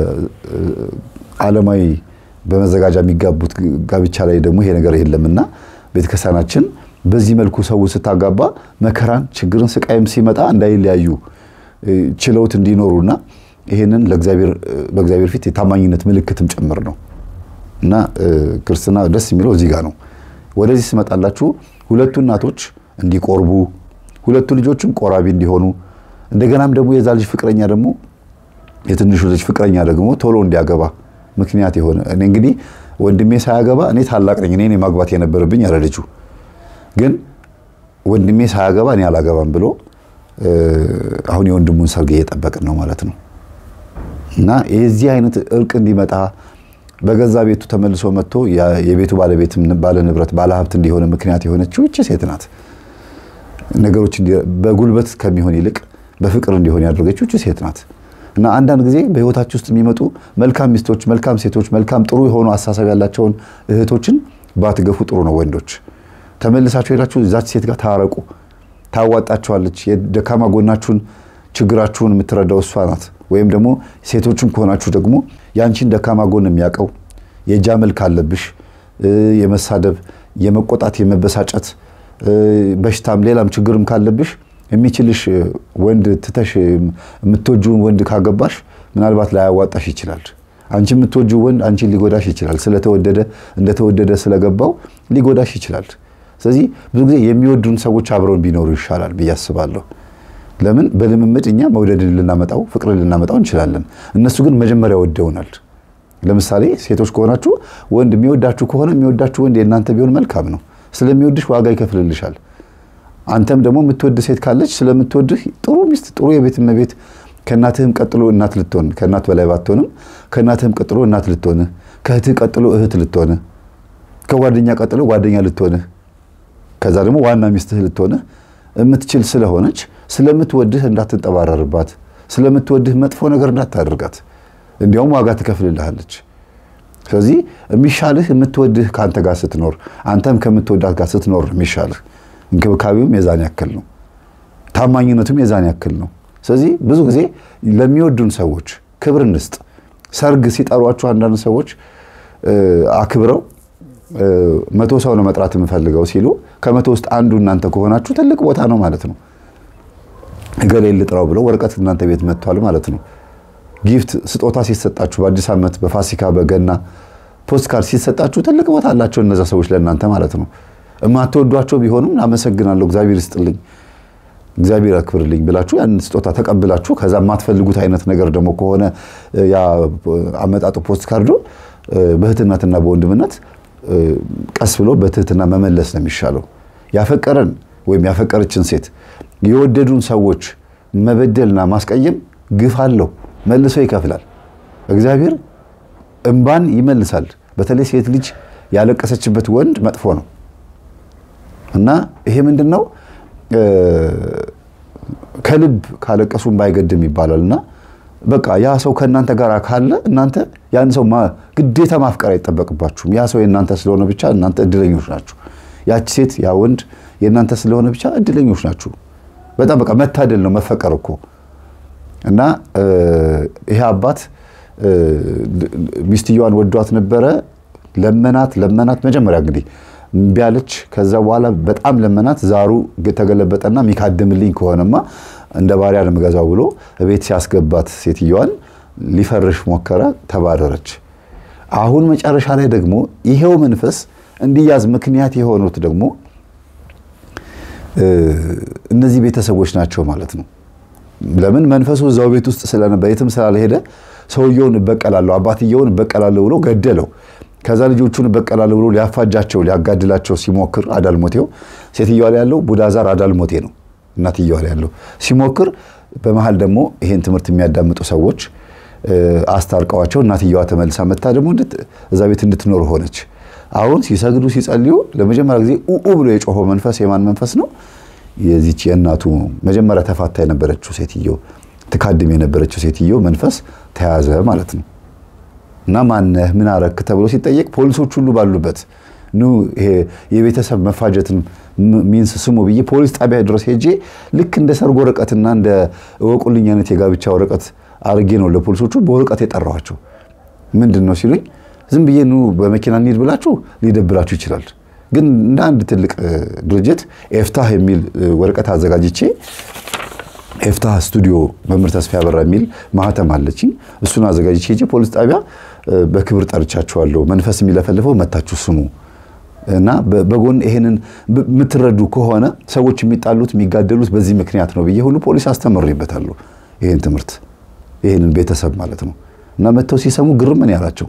Speaker 1: በዓለማዊ በመዘጋጃ የሚጋቡት ጋብቻ ላይ ደግሞ ይሄ ነገር የለምና ቤተክርስቲያናችን በዚህ መልኩ ሰው ስታጋባ መከራን፣ ችግርን፣ ስቃይም ሲመጣ እንዳይለያዩ ችለውት እንዲኖሩና ይሄንን በእግዚአብሔር ፊት የታማኝነት ምልክትም ጭምር ነው እና ክርስትና ደስ የሚለው እዚህ ጋር ነው። ወደዚህ ስመጣላችሁ ሁለቱ እናቶች እንዲቆርቡ፣ ሁለቱ ልጆችም ቆራቢ እንዲሆኑ እንደገናም ደግሞ የዛ ልጅ ፍቅረኛ ደግሞ የትንሹ ልጅ ፍቅረኛ ደግሞ ቶሎ እንዲያገባ ምክንያት የሆነ እኔ እንግዲህ ወንድሜ ሳያገባ እኔ ታላቅ ነኝ እኔ ማግባት የነበረብኝ ያለ ልጁ ግን ወንድሜ ሳያገባ እኔ አላገባም ብሎ አሁን የወንድሙን ሰርግ እየጠበቅን ነው ማለት ነው። እና የዚህ አይነት እርቅ እንዲመጣ በገዛ ቤቱ ተመልሶ መጥቶ የቤቱ ባለቤት ባለ ንብረት ባለ ሀብት እንዲሆነ ምክንያት የሆነችው ይቺ ሴት ናት። ነገሮች በጉልበት ከሚሆን ይልቅ በፍቅር እንዲሆን ያደረገችው ይቺ ሴት ናት። እና አንዳንድ ጊዜ በህይወታችሁ ውስጥ የሚመጡ መልካም ሚስቶች፣ መልካም ሴቶች፣ መልካም ጥሩ የሆኑ አስተሳሰብ ያላቸውን እህቶችን ባትገፉ ጥሩ ነው። ወንዶች ተመልሳችሁ ሄዳችሁ እዛች ሴት ጋር ታረቁ። ታዋጣችኋለች። የደካማ ጎናችሁን ችግራችሁን የምትረዳው እሷ ናት። ወይም ደግሞ ሴቶችም ከሆናችሁ ደግሞ ያንቺን ደካማ ጎን የሚያውቀው የእጃ መልክ ካለብሽ የመሳደብ፣ የመቆጣት፣ የመበሳጨት በሽታም ሌላም ችግርም ካለብሽ የሚችልሽ ወንድ ትተሽ የምትወጂውን ወንድ ካገባሽ ምናልባት ላያዋጣሽ ይችላል። አንቺ የምትወጂው ወንድ አንቺን ሊጎዳሽ ይችላል። ስለተወደደ እንደተወደደ ስለገባው ሊጎዳሽ ይችላል። ስለዚህ ብዙ ጊዜ የሚወዱን ሰዎች አብረውን ቢኖሩ ይሻላል ብዬ አስባለሁ። ለምን በልምምድ እኛ መውደድን ልናመጣው ፍቅርን ልናመጣው እንችላለን። እነሱ ግን መጀመሪያ ወደውናል። ለምሳሌ ሴቶች ከሆናችሁ ወንድ የሚወዳችሁ ከሆነ የሚወዳችሁ ወንድ የእናንተ ቢሆን መልካም ነው። ስለሚወድሽ ዋጋ ይከፍልልሻል። አንተም ደግሞ የምትወድ ሴት ካለች ስለምትወድህ ጥሩ ሚስት፣ ጥሩ የቤት እመቤት ከእናትህም ቀጥሎ እናት ልትሆን ከእናት በላይ ባትሆንም ከእናትህም ቀጥሎ እናት ልትሆንህ፣ ከእህትህ ቀጥሎ እህት ልትሆንህ፣ ከጓደኛ ቀጥሎ ጓደኛ ልትሆንህ፣ ከዛ ደግሞ ዋና ሚስትህ ልትሆንህ የምትችል ስለሆነች ስለምትወድህ እንዳትንጠባረርባት፣ ስለምትወድህ መጥፎ ነገር እንዳታደርጋት፣ እንዲያውም ዋጋ ትከፍልልሃለች። ስለዚህ የሚሻልህ የምትወድህ ከአንተ ጋር ስትኖር፣ አንተም ከምትወዳት ጋር ስትኖር የሚሻልህ እንክብካቤውም የዛን ያክል ነው። ታማኝነቱም የዛን ያክል ነው። ስለዚህ ብዙ ጊዜ ለሚወዱን ሰዎች ክብር እንስጥ። ሰርግ ሲጠሯችሁ አንዳንድ ሰዎች አክብረው መቶ ሰው ነው መጥራት የምፈልገው ሲሉ ከመቶ ውስጥ አንዱ እናንተ ከሆናችሁ ትልቅ ቦታ ነው ማለት ነው። እገሌ ልጥራው ብለው ወረቀት እናንተ ቤት መጥቷል ማለት ነው። ጊፍት ስጦታ ሲሰጣችሁ በአዲስ ዓመት፣ በፋሲካ፣ በገና ፖስት ካርድ ሲሰጣችሁ ትልቅ ቦታ አላቸው እነዛ ሰዎች ለእናንተ ማለት ነው። የማትወዷቸው ቢሆኑም አመሰግናለሁ፣ እግዚአብሔር ይስጥልኝ፣ እግዚአብሔር ያክብርልኝ ብላችሁ ያን ስጦታ ተቀብላችሁ ከዛ የማትፈልጉት አይነት ነገር ደግሞ ከሆነ ያ አመጣጡ ፖስት ካርዱ በእህትነትና በወንድምነት ቀስ ብሎ በትህትና መመለስ ነው የሚሻለው። ያፈቀረን ወይም ያፈቀረችን ሴት የወደዱን ሰዎች መበደልና ማስቀየም ግፍ አለው፣ መልሶ ይከፍላል። እግዚአብሔር እንባን ይመልሳል። በተለይ ሴት ልጅ ያለቀሰችበት ወንድ መጥፎ ነው እና ይሄ ምንድን ነው ከልብ ካለቀሱ እንባ አይገድም ይባላል እና በቃ ያ ሰው ከእናንተ ጋር ካለ እናንተ ያን ሰው ግዴታ ማፍቀር አይጠበቅባችሁም። ያ ሰው የእናንተ ስለሆነ ብቻ እናንተ እድለኞች ናችሁ። ያቺ ሴት ያ ወንድ የእናንተ ስለሆነ ብቻ እድለኞች ናችሁ። በጣም በቃ መታደል ነው መፈቀር እኮ እና ይሄ አባት ሚስትየዋን ወዷት ነበረ። ለመናት ለመናት። መጀመሪያ እንግዲህ እምቢ አለች። ከዛ በኋላ በጣም ለመናት። ዛሩ ተገለበጠና የሚካድምልኝ ከሆነማ እንደ ባሪያ ነው የምገዛው ብሎ ቤት ሲያስገባት ሴትየዋን ሊፈርሽ ሞከረ። ተባረረች። አሁን መጨረሻ ላይ ደግሞ ይሄው መንፈስ እንዲያዝ ምክንያት የሆኑት ደግሞ እነዚህ ቤተሰቦች ናቸው ማለት ነው። ለምን መንፈሱ እዛው ቤት ውስጥ ስለነበር የትም ስላልሄደ ሰውየውን እበቀላለሁ አባትየውን እበቀላለሁ ብሎ ገደለው። ከዛ ልጆቹን እበቀላለሁ ብሎ ሊያፋጃቸው ሊያጋድላቸው ሲሞክር አዳልሞቴው ሴትየዋ ላይ ያለው ቡዳዛር አዳልሞቴ ነው እናትየዋ ላይ ያለው ሲሞክር፣ በመሀል ደግሞ ይሄን ትምህርት የሚያዳምጡ ሰዎች አስታርቀዋቸው እናትየዋ ተመልሳ መታ ደግሞ እዛ ቤት እንድትኖር ሆነች። አሁን ሲሰግዱ ሲጸልዩ ለመጀመሪያ ጊዜ ኡኡ ብሎ የጮኸው መንፈስ የማን መንፈስ ነው? የዚች የእናቱ መጀመሪያ ተፋታ የነበረችው ሴትዮ ትካድም የነበረችው ሴትዮ መንፈስ ተያዘ ማለት ነው። እና ማነህ ምን አረክ ተብሎ ሲጠየቅ ፖሊሶች ሁሉ ባሉበት ኑ ይሄ የቤተሰብ መፋጀትን ሚንስ ስሙ ብዬ ፖሊስ ጣቢያ ድረስ ሄጄ ልክ እንደ ሰርግ ወረቀትና እንደ እወቁልኝ አይነት የጋብቻ ወረቀት አድርጌ ነው ለፖሊሶቹ በወረቀት የጠራኋቸው። ምንድን ነው ሲሉኝ ዝም ብዬ ኑ በመኪና እንሂድ ብላችሁ ሊደብራችሁ ይችላል። ግን እንደ አንድ ትልቅ ድርጅት ኤፍታህ የሚል ወረቀት አዘጋጅቼ ኤፍታህ ስቱዲዮ መምህር ተስፋ ያበራ የሚል ማህተም አለችኝ። እሱን አዘጋጅቼ ሄጄ ፖሊስ ጣቢያ በክብር ጠርቻችኋለሁ። መንፈስ የሚለፈልፈው መታችሁ ስሙ እና በጎን ይሄንን የምትረዱ ከሆነ ሰዎች የሚጣሉት የሚጋደሉት በዚህ ምክንያት ነው ብዬ ሁሉ ፖሊስ አስተምሬበታለሁ። ይሄን ትምህርት ይሄንን ቤተሰብ ማለት ነው እና መጥተው ሲሰሙ ግርም ምን ያላቸው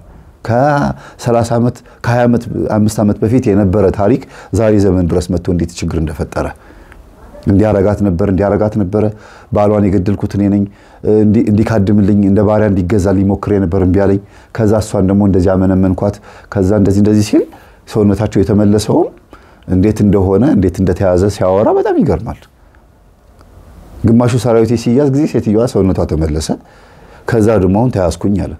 Speaker 1: ከ30 ዓመት ከ25 ዓመት በፊት የነበረ ታሪክ ዛሬ ዘመን ድረስ መጥቶ እንዴት ችግር እንደፈጠረ እንዲያረጋት ነበር እንዲያረጋት ነበረ። ባሏን የገደልኩት እኔ ነኝ፣ እንዲካድምልኝ እንደ ባሪያ እንዲገዛ ሊሞክር የነበር እምቢ አለኝ። ከዛ እሷን ደግሞ እንደዚህ አመነመንኳት። ከዛ እንደዚህ እንደዚህ ሲል ሰውነታቸው የተመለሰውም እንዴት እንደሆነ እንዴት እንደተያዘ ሲያወራ በጣም ይገርማል። ግማሹ ሰራዊቴ ሲያዝ ጊዜ ሴትዮዋ ሰውነቷ ተመለሰ። ከዛ ደግሞ አሁን ተያዝኩኝ አለ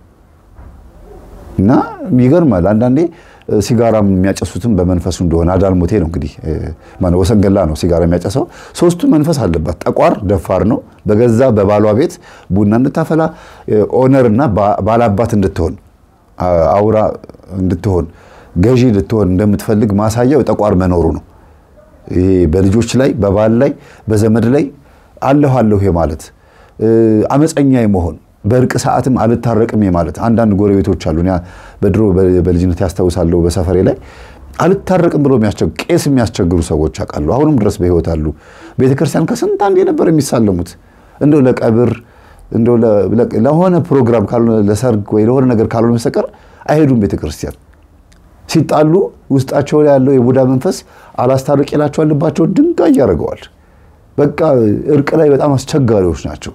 Speaker 1: እና ይገርማል። አንዳንዴ ሲጋራም የሚያጨሱትም በመንፈሱ እንደሆነ አዳልሞቴ ነው እንግዲህ ማነው ወሰንገላ ነው ሲጋራ የሚያጨሰው። ሶስቱ መንፈስ አለባት። ጠቋር ደፋር ነው። በገዛ በባሏ ቤት ቡና እንድታፈላ ኦነር እና ባላባት እንድትሆን አውራ እንድትሆን ገዢ ልትሆን እንደምትፈልግ ማሳያው ጠቋር መኖሩ ነው። ይሄ በልጆች ላይ በባል ላይ በዘመድ ላይ አለሁ አለሁ ማለት አመፀኛ የመሆን በእርቅ ሰዓትም አልታረቅም ማለት አንዳንድ ጎረቤቶች አሉ። በድሮ በልጅነት ያስታውሳለሁ በሰፈሬ ላይ አልታረቅም ብሎ ቄስ የሚያስቸግሩ ሰዎች አውቃሉ። አሁንም ድረስ በሕይወት አሉ። ቤተክርስቲያን ከስንት አንዴ ነበር የሚሳለሙት እንደው ለቀብር እንደው ለሆነ ፕሮግራም ካልሆነ ለሰርግ ወይ ለሆነ ነገር ካልሆነ በስተቀር አይሄዱም ቤተክርስቲያን። ሲጣሉ ውስጣቸው ላይ ያለው የቡዳ መንፈስ አላስታርቅ ይላቸዋል። ልባቸውን ድንጋይ ያደርገዋል። በቃ እርቅ ላይ በጣም አስቸጋሪዎች ናቸው።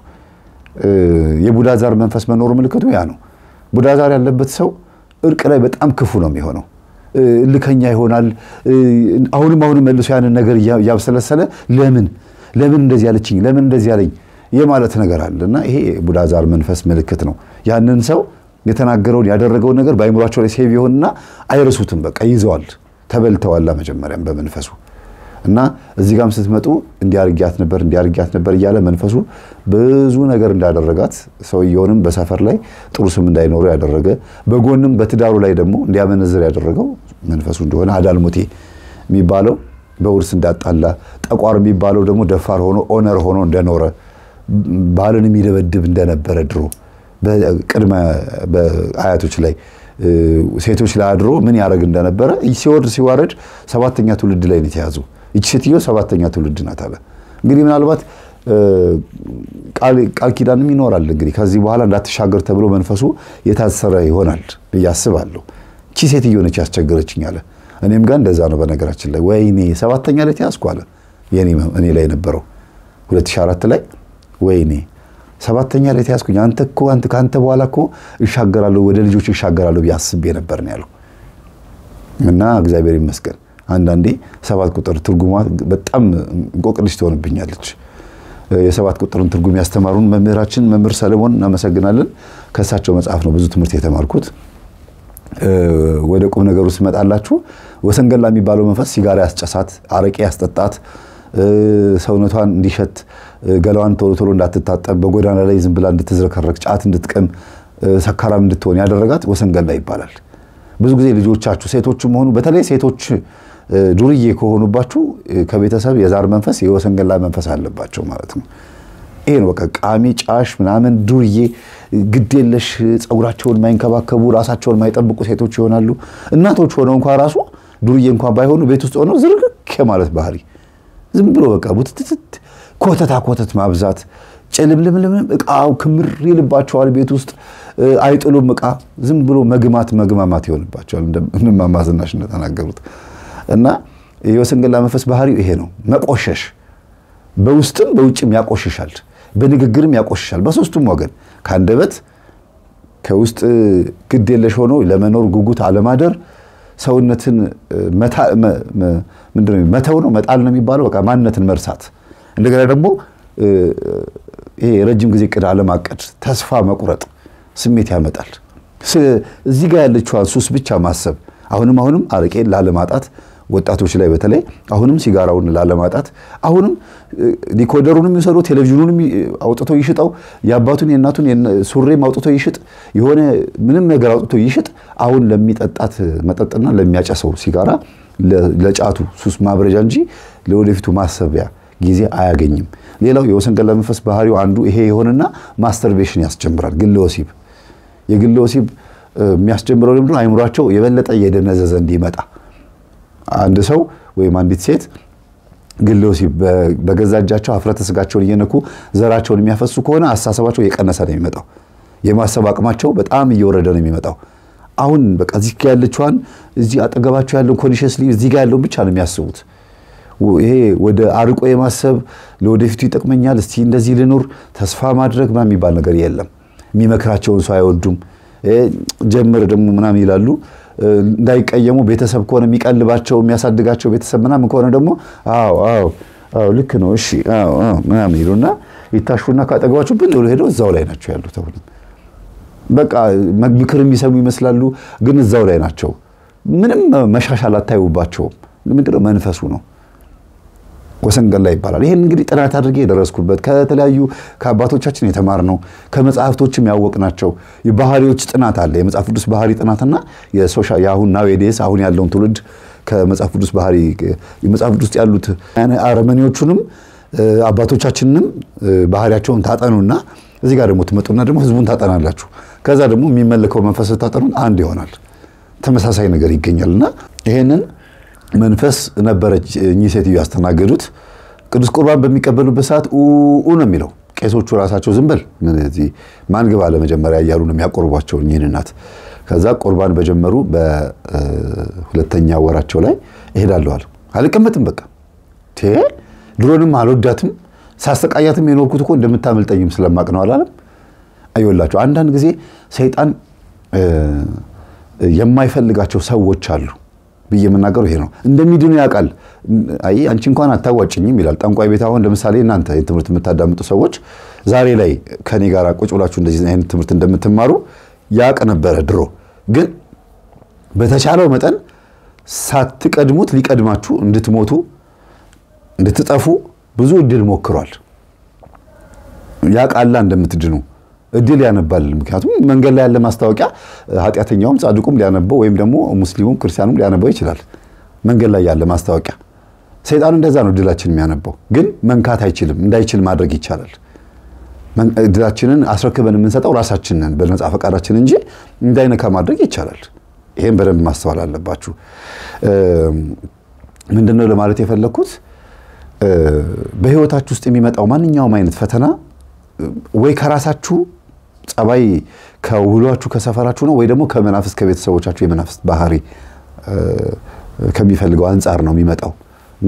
Speaker 1: የቡዳ ዛር መንፈስ መኖሩ ምልክቱ ያ ነው። ቡዳ ዛር ያለበት ሰው እርቅ ላይ በጣም ክፉ ነው የሚሆነው። እልከኛ ይሆናል። አሁንም አሁንም መልሶ ያንን ነገር እያብሰለሰለ ለምን ለምን እንደዚህ ያለችኝ ለምን እንደዚህ ያለኝ የማለት ነገር አለ እና ይሄ ቡዳ ዛር መንፈስ ምልክት ነው። ያንን ሰው የተናገረውን ያደረገውን ነገር በአይምሯቸው ላይ ሴቭ ይሆንና አይረሱትም። በቃ ይዘዋል፣ ተበልተዋላ መጀመሪያም በመንፈሱ እና እዚህ ጋም ስትመጡ እንዲያርጊያት ነበር እንዲያርጊያት ነበር እያለ መንፈሱ ብዙ ነገር እንዳደረጋት ሰውየውንም በሰፈር ላይ ጥሩ ስም እንዳይኖረው ያደረገ በጎንም በትዳሩ ላይ ደግሞ እንዲያመነዝር ያደረገው መንፈሱ እንደሆነ አዳልሞቴ የሚባለው በውርስ እንዳጣላ፣ ጠቋር የሚባለው ደግሞ ደፋር ሆኖ ኦነር ሆኖ እንደኖረ ባልን የሚደበድብ እንደነበረ ድሮ በቅድመ አያቶች ላይ ሴቶች ላይ አድሮ ምን ያደርግ እንደነበረ ሲወርድ ሲዋረድ ሰባተኛ ትውልድ ላይ ነው የተያዙ። ይቺ ሴትዮ ሰባተኛ ትውልድ ናት አለ። እንግዲህ ምናልባት ቃል ኪዳንም ይኖራል እንግዲህ ከዚህ በኋላ እንዳትሻገር ተብሎ መንፈሱ የታሰረ ይሆናል ብዬ አስባለሁ። ይቺ ሴትዮ ነች ያስቸገረችኝ አለ። እኔም ጋር እንደዛ ነው። በነገራችን ላይ ወይኔ ሰባተኛ ላይ ተያዝኩ አለ እኔ ላይ የነበረው 2004 ላይ ወይኔ ሰባተኛ ላይ ተያዝኩኝ። አንተ እኮ አንተ ከአንተ በኋላ እኮ እሻገራለሁ ወደ ልጆች እሻገራለሁ ብዬ አስቤ ነበር ነው ያለው። እና እግዚአብሔር ይመስገን አንዳንዴ ሰባት ቁጥር ትርጉሟ በጣም እንቆቅልሽ ትሆንብኛለች። የሰባት ቁጥርን ትርጉም ያስተማሩን መምህራችን መምህር ሰለሞን እናመሰግናለን። ከእሳቸው መጽሐፍ ነው ብዙ ትምህርት የተማርኩት። ወደ ቁም ነገሩ ስመጣላችሁ ወሰንገላ የሚባለው መንፈስ ሲጋራ ያስጨሳት፣ አረቄ ያስጠጣት፣ ሰውነቷን እንዲሸት ገላዋን ቶሎ ቶሎ እንዳትታጠብ፣ በጎዳና ላይ ዝም ብላ እንድትዝረከረክ፣ ጫት እንድትቀም፣ ሰካራም እንድትሆን ያደረጋት ወሰንገላ ይባላል። ብዙ ጊዜ ልጆቻችሁ ሴቶችም ሆኑ በተለይ ሴቶች ዱርዬ ከሆኑባችሁ ከቤተሰብ የዛር መንፈስ የወሰንገላ መንፈስ አለባቸው ማለት ነው። ይሄ ነው በቃ ቃሚ፣ ጫሽ ምናምን ዱርዬ፣ ግዴለሽ፣ ፀጉራቸውን የማይንከባከቡ ራሳቸውን የማይጠብቁ ሴቶች ይሆናሉ። እናቶች ሆነው እንኳ ራሱ ዱርዬ እንኳን ባይሆኑ ቤት ውስጥ ሆነው ዝርክክ ማለት ባህሪ ዝም ብሎ በቃ ቡትትት ኮተታ ኮተት ማብዛት ጭልምልምልም እቃው ክምር ይልባቸዋል። ቤት ውስጥ አይጥሉም እቃ ዝም ብሎ መግማት መግማማት ይሆንባቸዋል። እማማ ዝናሽ እንደተናገሩት እና የወሰንገላ መንፈስ ባህሪው ይሄ ነው፣ መቆሸሽ በውስጥም በውጭም ያቆሽሻል፣ በንግግርም ያቆሽሻል። በሶስቱም ወገን ከአንደበት ከውስጥ ግድ የለሽ ሆኖ ለመኖር ጉጉት አለማደር፣ ሰውነትን ምንድነው መተው ነው መጣል ነው የሚባለው፣ በቃ ማንነትን መርሳት። እንደገና ደግሞ ይሄ የረጅም ጊዜ እቅድ አለማቀድ፣ ተስፋ መቁረጥ ስሜት ያመጣል። እዚህ ጋር ያለችዋን ሱስ ብቻ ማሰብ አሁንም አሁንም አረቄን ላለማጣት ወጣቶች ላይ በተለይ አሁንም ሲጋራውን ላለማጣት አሁንም ዲኮደሩንም ይውሰዱ፣ ቴሌቪዥኑንም አውጥቶ ይሽጠው፣ የአባቱን የእናቱን ሱሬም አውጥቶ ይሽጥ፣ የሆነ ምንም ነገር አውጥቶ ይሽጥ። አሁን ለሚጠጣት መጠጥና ለሚያጨሰው ሲጋራ ለጫቱ ሱስ ማብረጃ እንጂ ለወደፊቱ ማሰቢያ ጊዜ አያገኝም። ሌላው የወሰንገላ መንፈስ ባህሪው አንዱ ይሄ የሆነና ማስተርቤሽን ያስጀምራል። ግለ ወሲብ የግለ ወሲብ የሚያስጀምረው ለምንድነው? አይምሯቸው የበለጠ እየደነዘዘ እንዲመጣ አንድ ሰው ወይም አንዲት ሴት ግለ ወሲብ በገዛ እጃቸው ሀፍረተ ስጋቸውን እየነኩ ዘራቸውን የሚያፈሱ ከሆነ አስተሳሰባቸው እየቀነሰ ነው የሚመጣው። የማሰብ አቅማቸው በጣም እየወረደ ነው የሚመጣው። አሁን በቃ እዚህ ጋ ያለችዋን እዚህ አጠገባቸው ያለውን ኮንሽስሊ እዚህ ጋ ያለውን ብቻ ነው የሚያስቡት። ይሄ ወደ አርቆ የማሰብ ለወደፊቱ ይጠቅመኛል፣ እስቲ እንደዚህ ልኑር፣ ተስፋ ማድረግ ምናምን የሚባል ነገር የለም። የሚመክራቸውን ሰው አይወዱም። ጀምር ደግሞ ምናምን ይላሉ እንዳይቀየሙ ቤተሰብ ከሆነ የሚቀልባቸው የሚያሳድጋቸው ቤተሰብ ምናምን ከሆነ ደግሞ አዎ አዎ አዎ ልክ ነው እሺ አዎ አዎ ምናምን ይሉና ይታሹና ካጠገባቸው ብን ብሎ ሄደው እዛው ላይ ናቸው ያሉት። አሁንም በቃ ምክር የሚሰሙ ይመስላሉ፣ ግን እዛው ላይ ናቸው። ምንም መሻሻል አታዩባቸውም። ምንድነው መንፈሱ ነው። ወሰንገላ ይባላል። ይህን እንግዲህ ጥናት አድርጌ የደረስኩበት ከተለያዩ ከአባቶቻችን የተማርነው ከመጽሐፍቶችም ያወቅናቸው የባህሪዎች ጥናት አለ። የመጽሐፍ ቅዱስ ባህሪ ጥናትና የአሁን ናዌዴስ አሁን ያለውን ትውልድ ከመጽሐፍ ቅዱስ ባህሪ የመጽሐፍ ቅዱስ ውስጥ ያሉት አረመኔዎቹንም አባቶቻችንንም ባህሪያቸውን ታጠኑና እዚህ ጋር ደግሞ ትመጡና ደግሞ ህዝቡን ታጠናላችሁ። ከዛ ደግሞ የሚመለከው መንፈስ ታጠኑን አንድ ይሆናል። ተመሳሳይ ነገር ይገኛልና ይሄንን መንፈስ ነበረች እኚህ ሴትዮ ያስተናገዱት። ቅዱስ ቁርባን በሚቀበሉበት ሰዓት ኡ ነው የሚለው። ቄሶቹ ራሳቸው ዝም በል ማን ግባ ለመጀመሪያ እያሉ ነው የሚያቆርቧቸው እኚህን እናት። ከዛ ቁርባን በጀመሩ በሁለተኛ ወራቸው ላይ እሄዳለሁ አሉ። አልቀመጥም በቃ ድሮንም አልወዳትም ሳሰቃያትም የኖርኩት እኮ እንደምታመልጠኝም ስለማቅ ነው አላለም። አይወላቸው አንዳንድ ጊዜ ሰይጣን የማይፈልጋቸው ሰዎች አሉ ብዬ የምናገረው ይሄ ነው። እንደሚድኑ ያውቃል። አይ አንቺ እንኳን አታዋጭኝም ይላል። ጠንቋይ ቤት አሁን ለምሳሌ እናንተ ትምህርት የምታዳምጡ ሰዎች ዛሬ ላይ ከኔ ጋር ቁጭ ብላችሁ እንደዚህ አይነት ትምህርት እንደምትማሩ ያውቅ ነበረ ድሮ። ግን በተቻለው መጠን ሳትቀድሙት ሊቀድማችሁ እንድትሞቱ እንድትጠፉ ብዙ እድል ሞክሯል። ያውቃላ እንደምትድኑ እድል ያነባል። ምክንያቱም መንገድ ላይ ያለ ማስታወቂያ ኃጢአተኛውም ጻድቁም ሊያነበው ወይም ደግሞ ሙስሊሙም ክርስቲያኑም ሊያነበው ይችላል። መንገድ ላይ ያለ ማስታወቂያ ሰይጣን እንደዛ ነው እድላችን የሚያነበው። ግን መንካት አይችልም። እንዳይችል ማድረግ ይቻላል። እድላችንን አስረክበን የምንሰጠው ራሳችንን በነጻ ፈቃዳችን እንጂ እንዳይነካ ማድረግ ይቻላል። ይሄን በደንብ ማስተዋል አለባችሁ። ምንድነው ለማለት የፈለግኩት በህይወታችሁ ውስጥ የሚመጣው ማንኛውም አይነት ፈተና ወይ ከራሳችሁ ጸባይ ከውሏችሁ ከሰፈራችሁ ነው ወይ ደግሞ ከመናፍስት ከቤተሰቦቻችሁ የመናፍስት ባህሪ ከሚፈልገው አንጻር ነው የሚመጣው እና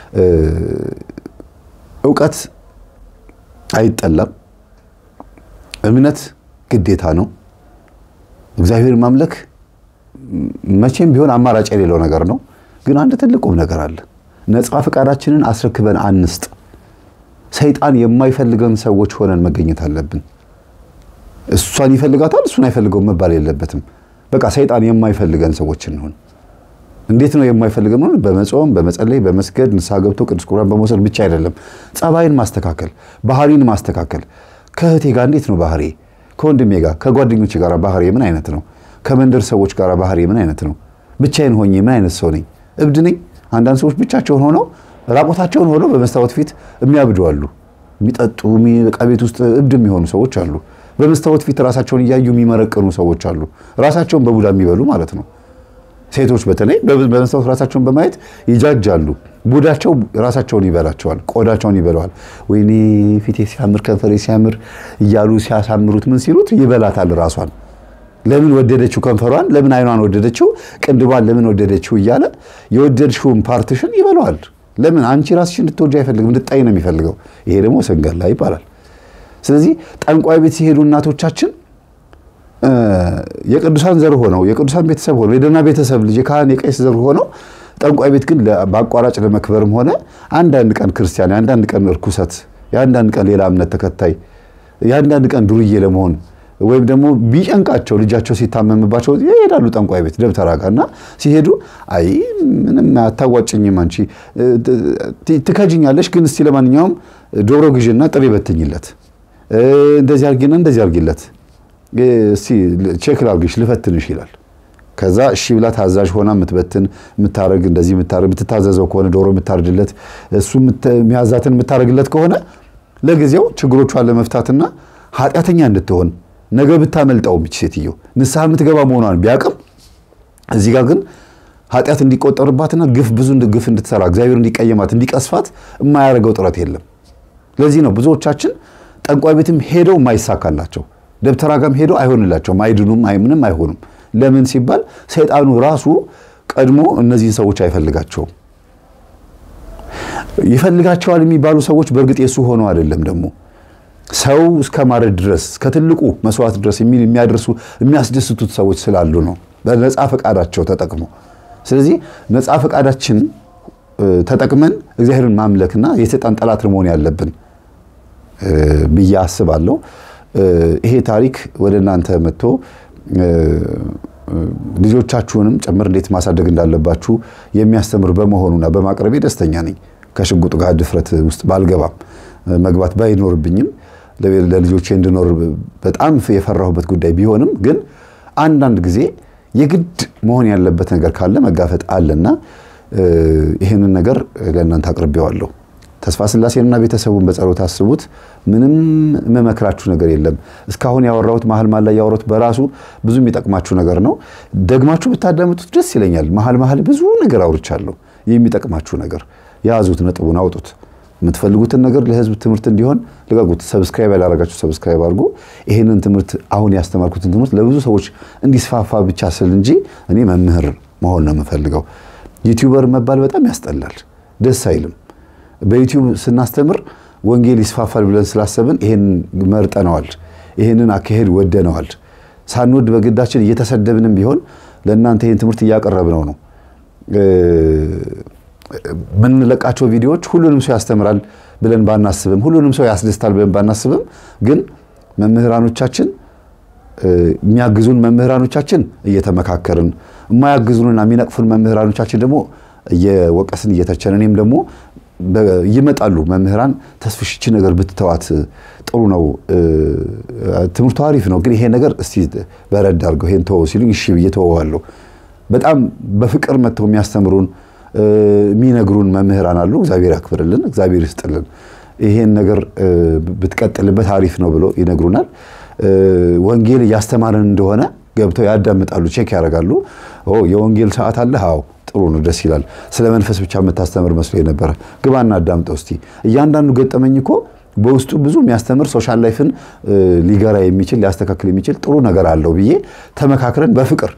Speaker 1: እውቀት አይጠላም። እምነት ግዴታ ነው። እግዚአብሔር ማምለክ መቼም ቢሆን አማራጭ የሌለው ነገር ነው። ግን አንድ ትልቁም ነገር አለ። ነፃ ፈቃዳችንን አስረክበን አንስጥ። ሰይጣን የማይፈልገን ሰዎች ሆነን መገኘት አለብን። እሷን ይፈልጋታል፣ እሱን አይፈልገውም መባል የለበትም። በቃ ሰይጣን የማይፈልገን ሰዎች እንሆን። እንዴት ነው የማይፈልገን? ሆነ በመጾም በመጸለይ በመስገድ ንስሐ ገብቶ ቅዱስ ቁርባን በመውሰድ ብቻ አይደለም። ጸባይን ማስተካከል፣ ባህሪን ማስተካከል። ከእህቴ ጋር እንዴት ነው ባህሪ? ከወንድሜ ጋር ከጓደኞች ጋር ባህሪ ምን አይነት ነው? ከመንደር ሰዎች ጋር ባህሪ ምን አይነት ነው? ብቻዬን ሆኜ ምን አይነት ሰው ነኝ? እብድ ነኝ? አንዳንድ ሰዎች ብቻቸውን ሆነው ራቆታቸውን ሆነው በመስታወት ፊት የሚያብዱ አሉ። የሚጠጡ ዕቃ ቤት ውስጥ እብድ የሚሆኑ ሰዎች አሉ። በመስታወት ፊት ራሳቸውን እያዩ የሚመረቅኑ ሰዎች አሉ። ራሳቸውን በቡዳ የሚበሉ ማለት ነው። ሴቶች በተለይ በመስታወት ራሳቸውን በማየት ይጃጃሉ። ቡዳቸው ራሳቸውን ይበላቸዋል፣ ቆዳቸውን ይበለዋል። ወይኔ ፊቴ ሲያምር ከንፈሬ ሲያምር እያሉ ሲያሳምሩት ምን ሲሉት ይበላታል ራሷን። ለምን ወደደችው ከንፈሯን፣ ለምን አይኗን ወደደችው፣ ቅንድቧን ለምን ወደደችው እያለ የወደድሽውን ፓርትሽን ይበለዋል። ለምን አንቺ ራስሽ እንድትወጂ አይፈልግም፣ እንድታይ ነው የሚፈልገው። ይሄ ደግሞ ሰንገላ ይባላል። ስለዚህ ጠንቋይ ቤት ሲሄዱ እናቶቻችን የቅዱሳን ዘር ሆነው የቅዱሳን ቤተሰብ ሆነው የደህና ቤተሰብ ልጅ የካህን የቄስ ዘር ሆነው ጠንቋይ ቤት ግን በአቋራጭ ለመክበርም ሆነ አንዳንድ ቀን ክርስቲያን፣ የአንዳንድ ቀን እርኩሰት፣ የአንዳንድ ቀን ሌላ እምነት ተከታይ፣ የአንዳንድ ቀን ዱርዬ ለመሆን ወይም ደግሞ ቢጨንቃቸው ልጃቸው ሲታመምባቸው ይሄዳሉ ጠንቋይ ቤት ደብተራ ጋር እና ሲሄዱ አይ ምንም አታዋጭኝም አንቺ ትከጅኛለሽ፣ ግን እስቲ ለማንኛውም ዶሮ ግዥና ጥሬ በትኝለት፣ እንደዚህ አርጊና እንደዚህ አርጊለት እስቲ ቼክ ላርግሽ ልፈትንሽ ይላል። ከዛ እሺ ብላ ታዛዥ ሆና የምትበትን የምታረግ እንደዚህ የምታረግ የምትታዘዘው ከሆነ ዶሮ የምታርድለት እሱ የሚያዛትን የምታረግለት ከሆነ ለጊዜው ችግሮቿን ለመፍታትና ኃጢአተኛ እንድትሆን ነገ ብታመልጠውም ይች ሴትዮ ንስሐ የምትገባ መሆኗን ቢያቅም እዚህ ጋር ግን ኃጢአት እንዲቆጠርባትና ግፍ ብዙ ግፍ እንድትሰራ እግዚአብሔር እንዲቀየማት እንዲቀስፋት የማያደርገው ጥረት የለም። ለዚህ ነው ብዙዎቻችን ጠንቋይ ቤትም ሄደው የማይሳካላቸው ደብተራ ጋም ሄደው አይሆንላቸውም፣ አይድኑም፣ ምንም አይሆኑም። ለምን ሲባል ሰይጣኑ ራሱ ቀድሞ እነዚህን ሰዎች አይፈልጋቸውም። ይፈልጋቸዋል የሚባሉ ሰዎች በእርግጥ የሱ ሆነው አይደለም ደግሞ ሰው እስከ ማረድ ድረስ ከትልቁ መስዋዕት ድረስ የሚያደርሱ የሚያስደስቱት ሰዎች ስላሉ ነው፣ በነፃ ፈቃዳቸው ተጠቅሞ። ስለዚህ ነፃ ፈቃዳችን ተጠቅመን እግዚአብሔርን ማምለክና የሰይጣን ጠላት መሆን ያለብን ብዬ አስባለሁ። ይሄ ታሪክ ወደ እናንተ መጥቶ ልጆቻችሁንም ጭምር እንዴት ማሳደግ እንዳለባችሁ የሚያስተምር በመሆኑና በማቅረቤ ደስተኛ ነኝ። ከሽጉጥ ጋር ድፍረት ውስጥ ባልገባም መግባት ባይኖርብኝም ለልጆቼ እንድኖር በጣም የፈራሁበት ጉዳይ ቢሆንም ግን አንዳንድ ጊዜ የግድ መሆን ያለበት ነገር ካለ መጋፈጥ አለና ይህንን ነገር ለእናንተ አቅርቤዋለሁ። ተስፋ ስላሴንና ቤተሰቡን በጸሎት አስቡት። ምንም መመክራችሁ ነገር የለም። እስካሁን ያወራሁት መሀል መሀል ላይ ያወራሁት በራሱ ብዙ የሚጠቅማችሁ ነገር ነው። ደግማችሁ ብታዳምጡት ደስ ይለኛል። መሀል መሀል ብዙ ነገር አውርቻለሁ። የሚጠቅማችሁ ነገር የያዙት፣ ነጥቡን አውጡት። የምትፈልጉትን ነገር ለህዝብ ትምህርት እንዲሆን ልቀቁት። ሰብስክራይብ ያላረጋችሁ ሰብስክራይብ አድርጉ። ይህንን ትምህርት አሁን ያስተማርኩትን ትምህርት ለብዙ ሰዎች እንዲስፋፋ ብቻ ስል እንጂ እኔ መምህር መሆን ነው የምፈልገው። ዩቲዩበር መባል በጣም ያስጠላል፣ ደስ አይልም። በዩቲዩብ ስናስተምር ወንጌል ይስፋፋል ብለን ስላሰብን ይሄን መርጠነዋል። ይሄንን አካሄድ ወደነዋል። ሳንወድ በግዳችን እየተሰደብንም ቢሆን ለእናንተ ይህን ትምህርት እያቀረብነው ነው። የምንለቃቸው ቪዲዮዎች ሁሉንም ሰው ያስተምራል ብለን ባናስብም፣ ሁሉንም ሰው ያስደስታል ብለን ባናስብም፣ ግን መምህራኖቻችን የሚያግዙን መምህራኖቻችን እየተመካከርን የማያግዙንና የሚነቅፉን መምህራኖቻችን ደግሞ እየወቀስን እየተቸን እኔም ደግሞ ይመጣሉ መምህራን ተስፍሽቺ ነገር ብትተዋት ጥሩ ነው፣ ትምህርቱ አሪፍ ነው፣ ግን ይሄ ነገር እስቲ በረድ አድርገው ይሄን ተወው ሲሉኝ እሺ ብዬ ተወዋለሁ። በጣም በፍቅር መጥተው የሚያስተምሩን የሚነግሩን መምህራን አሉ። እግዚአብሔር ያክብርልን፣ እግዚአብሔር ይስጥልን። ይሄን ነገር ብትቀጥልበት አሪፍ ነው ብሎ ይነግሩናል። ወንጌል እያስተማረን እንደሆነ ገብተው ያዳምጣሉ፣ ቼክ ያደርጋሉ። የወንጌል ሰዓት አለ። አዎ ጥሩ ነው፣ ደስ ይላል። ስለ መንፈስ ብቻ የምታስተምር መስሎ የነበረ ግባና አዳምጠው እስቲ። እያንዳንዱ ገጠመኝ እኮ በውስጡ ብዙ የሚያስተምር ሶሻል ላይፍን ሊገራ የሚችል ሊያስተካክል የሚችል ጥሩ ነገር አለው ብዬ ተመካክረን በፍቅር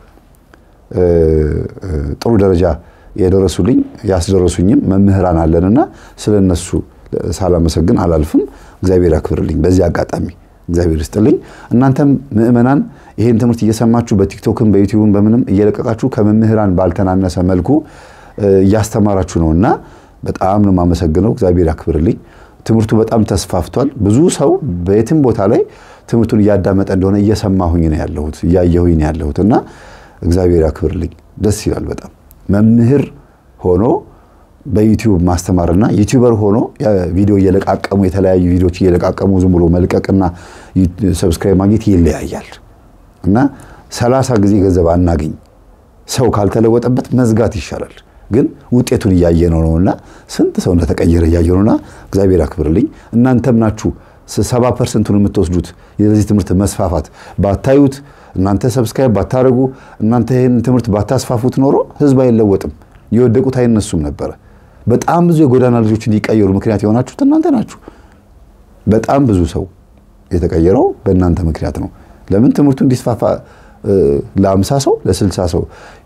Speaker 1: ጥሩ ደረጃ የደረሱልኝ ያስደረሱኝም መምህራን አለንና ስለ እነሱ ሳላመሰግን አላልፍም። እግዚአብሔር ያክብርልኝ። በዚህ አጋጣሚ እግዚአብሔር ይስጥልኝ። እናንተም ምእመናን ይህን ትምህርት እየሰማችሁ በቲክቶክም በዩቲዩብም በምንም እየለቀቃችሁ ከመምህራን ባልተናነሰ መልኩ እያስተማራችሁ ነው እና በጣም ነው የማመሰግነው። እግዚአብሔር ያክብርልኝ። ትምህርቱ በጣም ተስፋፍቷል። ብዙ ሰው በየትም ቦታ ላይ ትምህርቱን እያዳመጠ እንደሆነ እየሰማሁኝ ነው ያለሁት እያየሁኝ ነው ያለሁት እና እግዚአብሔር ያክብርልኝ። ደስ ይላል በጣም መምህር ሆኖ በዩቲዩብ ማስተማርና ዩቲዩበር ሆኖ ቪዲዮ እየለቃቀሙ የተለያዩ ቪዲዮዎች እየለቃቀሙ ዝም ብሎ መልቀቅና ሰብስክራይብ ማግኘት ይለያያል እና ሰላሳ ጊዜ ገንዘብ አናገኝ ሰው ካልተለወጠበት መዝጋት ይሻላል። ግን ውጤቱን እያየ ነው ነውና ስንት ሰው እንደተቀየረ እያየ ነውና እግዚአብሔር ያክብርልኝ። እናንተም ናችሁ ሰባ ፐርሰንቱን የምትወስዱት የዚህ ትምህርት መስፋፋት ባታዩት እናንተ ሰብስክራይብ ባታደርጉ እናንተ ይህን ትምህርት ባታስፋፉት ኖሮ ህዝብ አይለወጥም፣ የወደቁት አይነሱም ነበረ። በጣም ብዙ የጎዳና ልጆች እንዲቀየሩ ምክንያት የሆናችሁት እናንተ ናችሁ። በጣም ብዙ ሰው የተቀየረው በእናንተ ምክንያት ነው። ለምን ትምህርቱ እንዲስፋፋ ለአምሳ ሰው ለስልሳ ሰው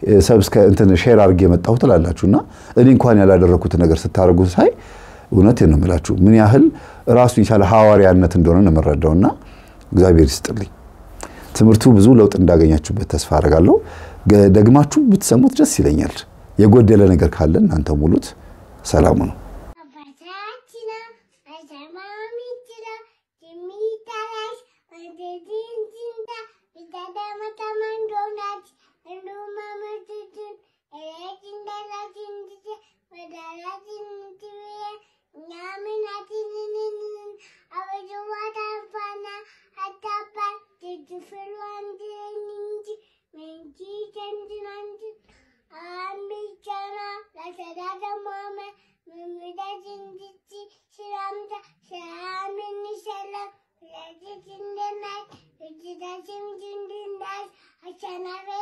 Speaker 1: እንትን ሼር አድርጌ የመጣሁ ትላላችሁ እና እኔ እንኳን ያላደረኩት ነገር ስታደርጉ ሳይ እውነት ነው የምላችሁ ምን ያህል ራሱን የቻለ ሐዋርያነት እንደሆነ ነው የምረዳውና እግዚአብሔር ይስጥልኝ። ትምህርቱ ብዙ ለውጥ እንዳገኛችሁበት ተስፋ አደርጋለሁ። ደግማችሁ ብትሰሙት ደስ ይለኛል። የጎደለ ነገር ካለ እናንተ ሙሉት። ሰላሙ ነው።
Speaker 2: Channel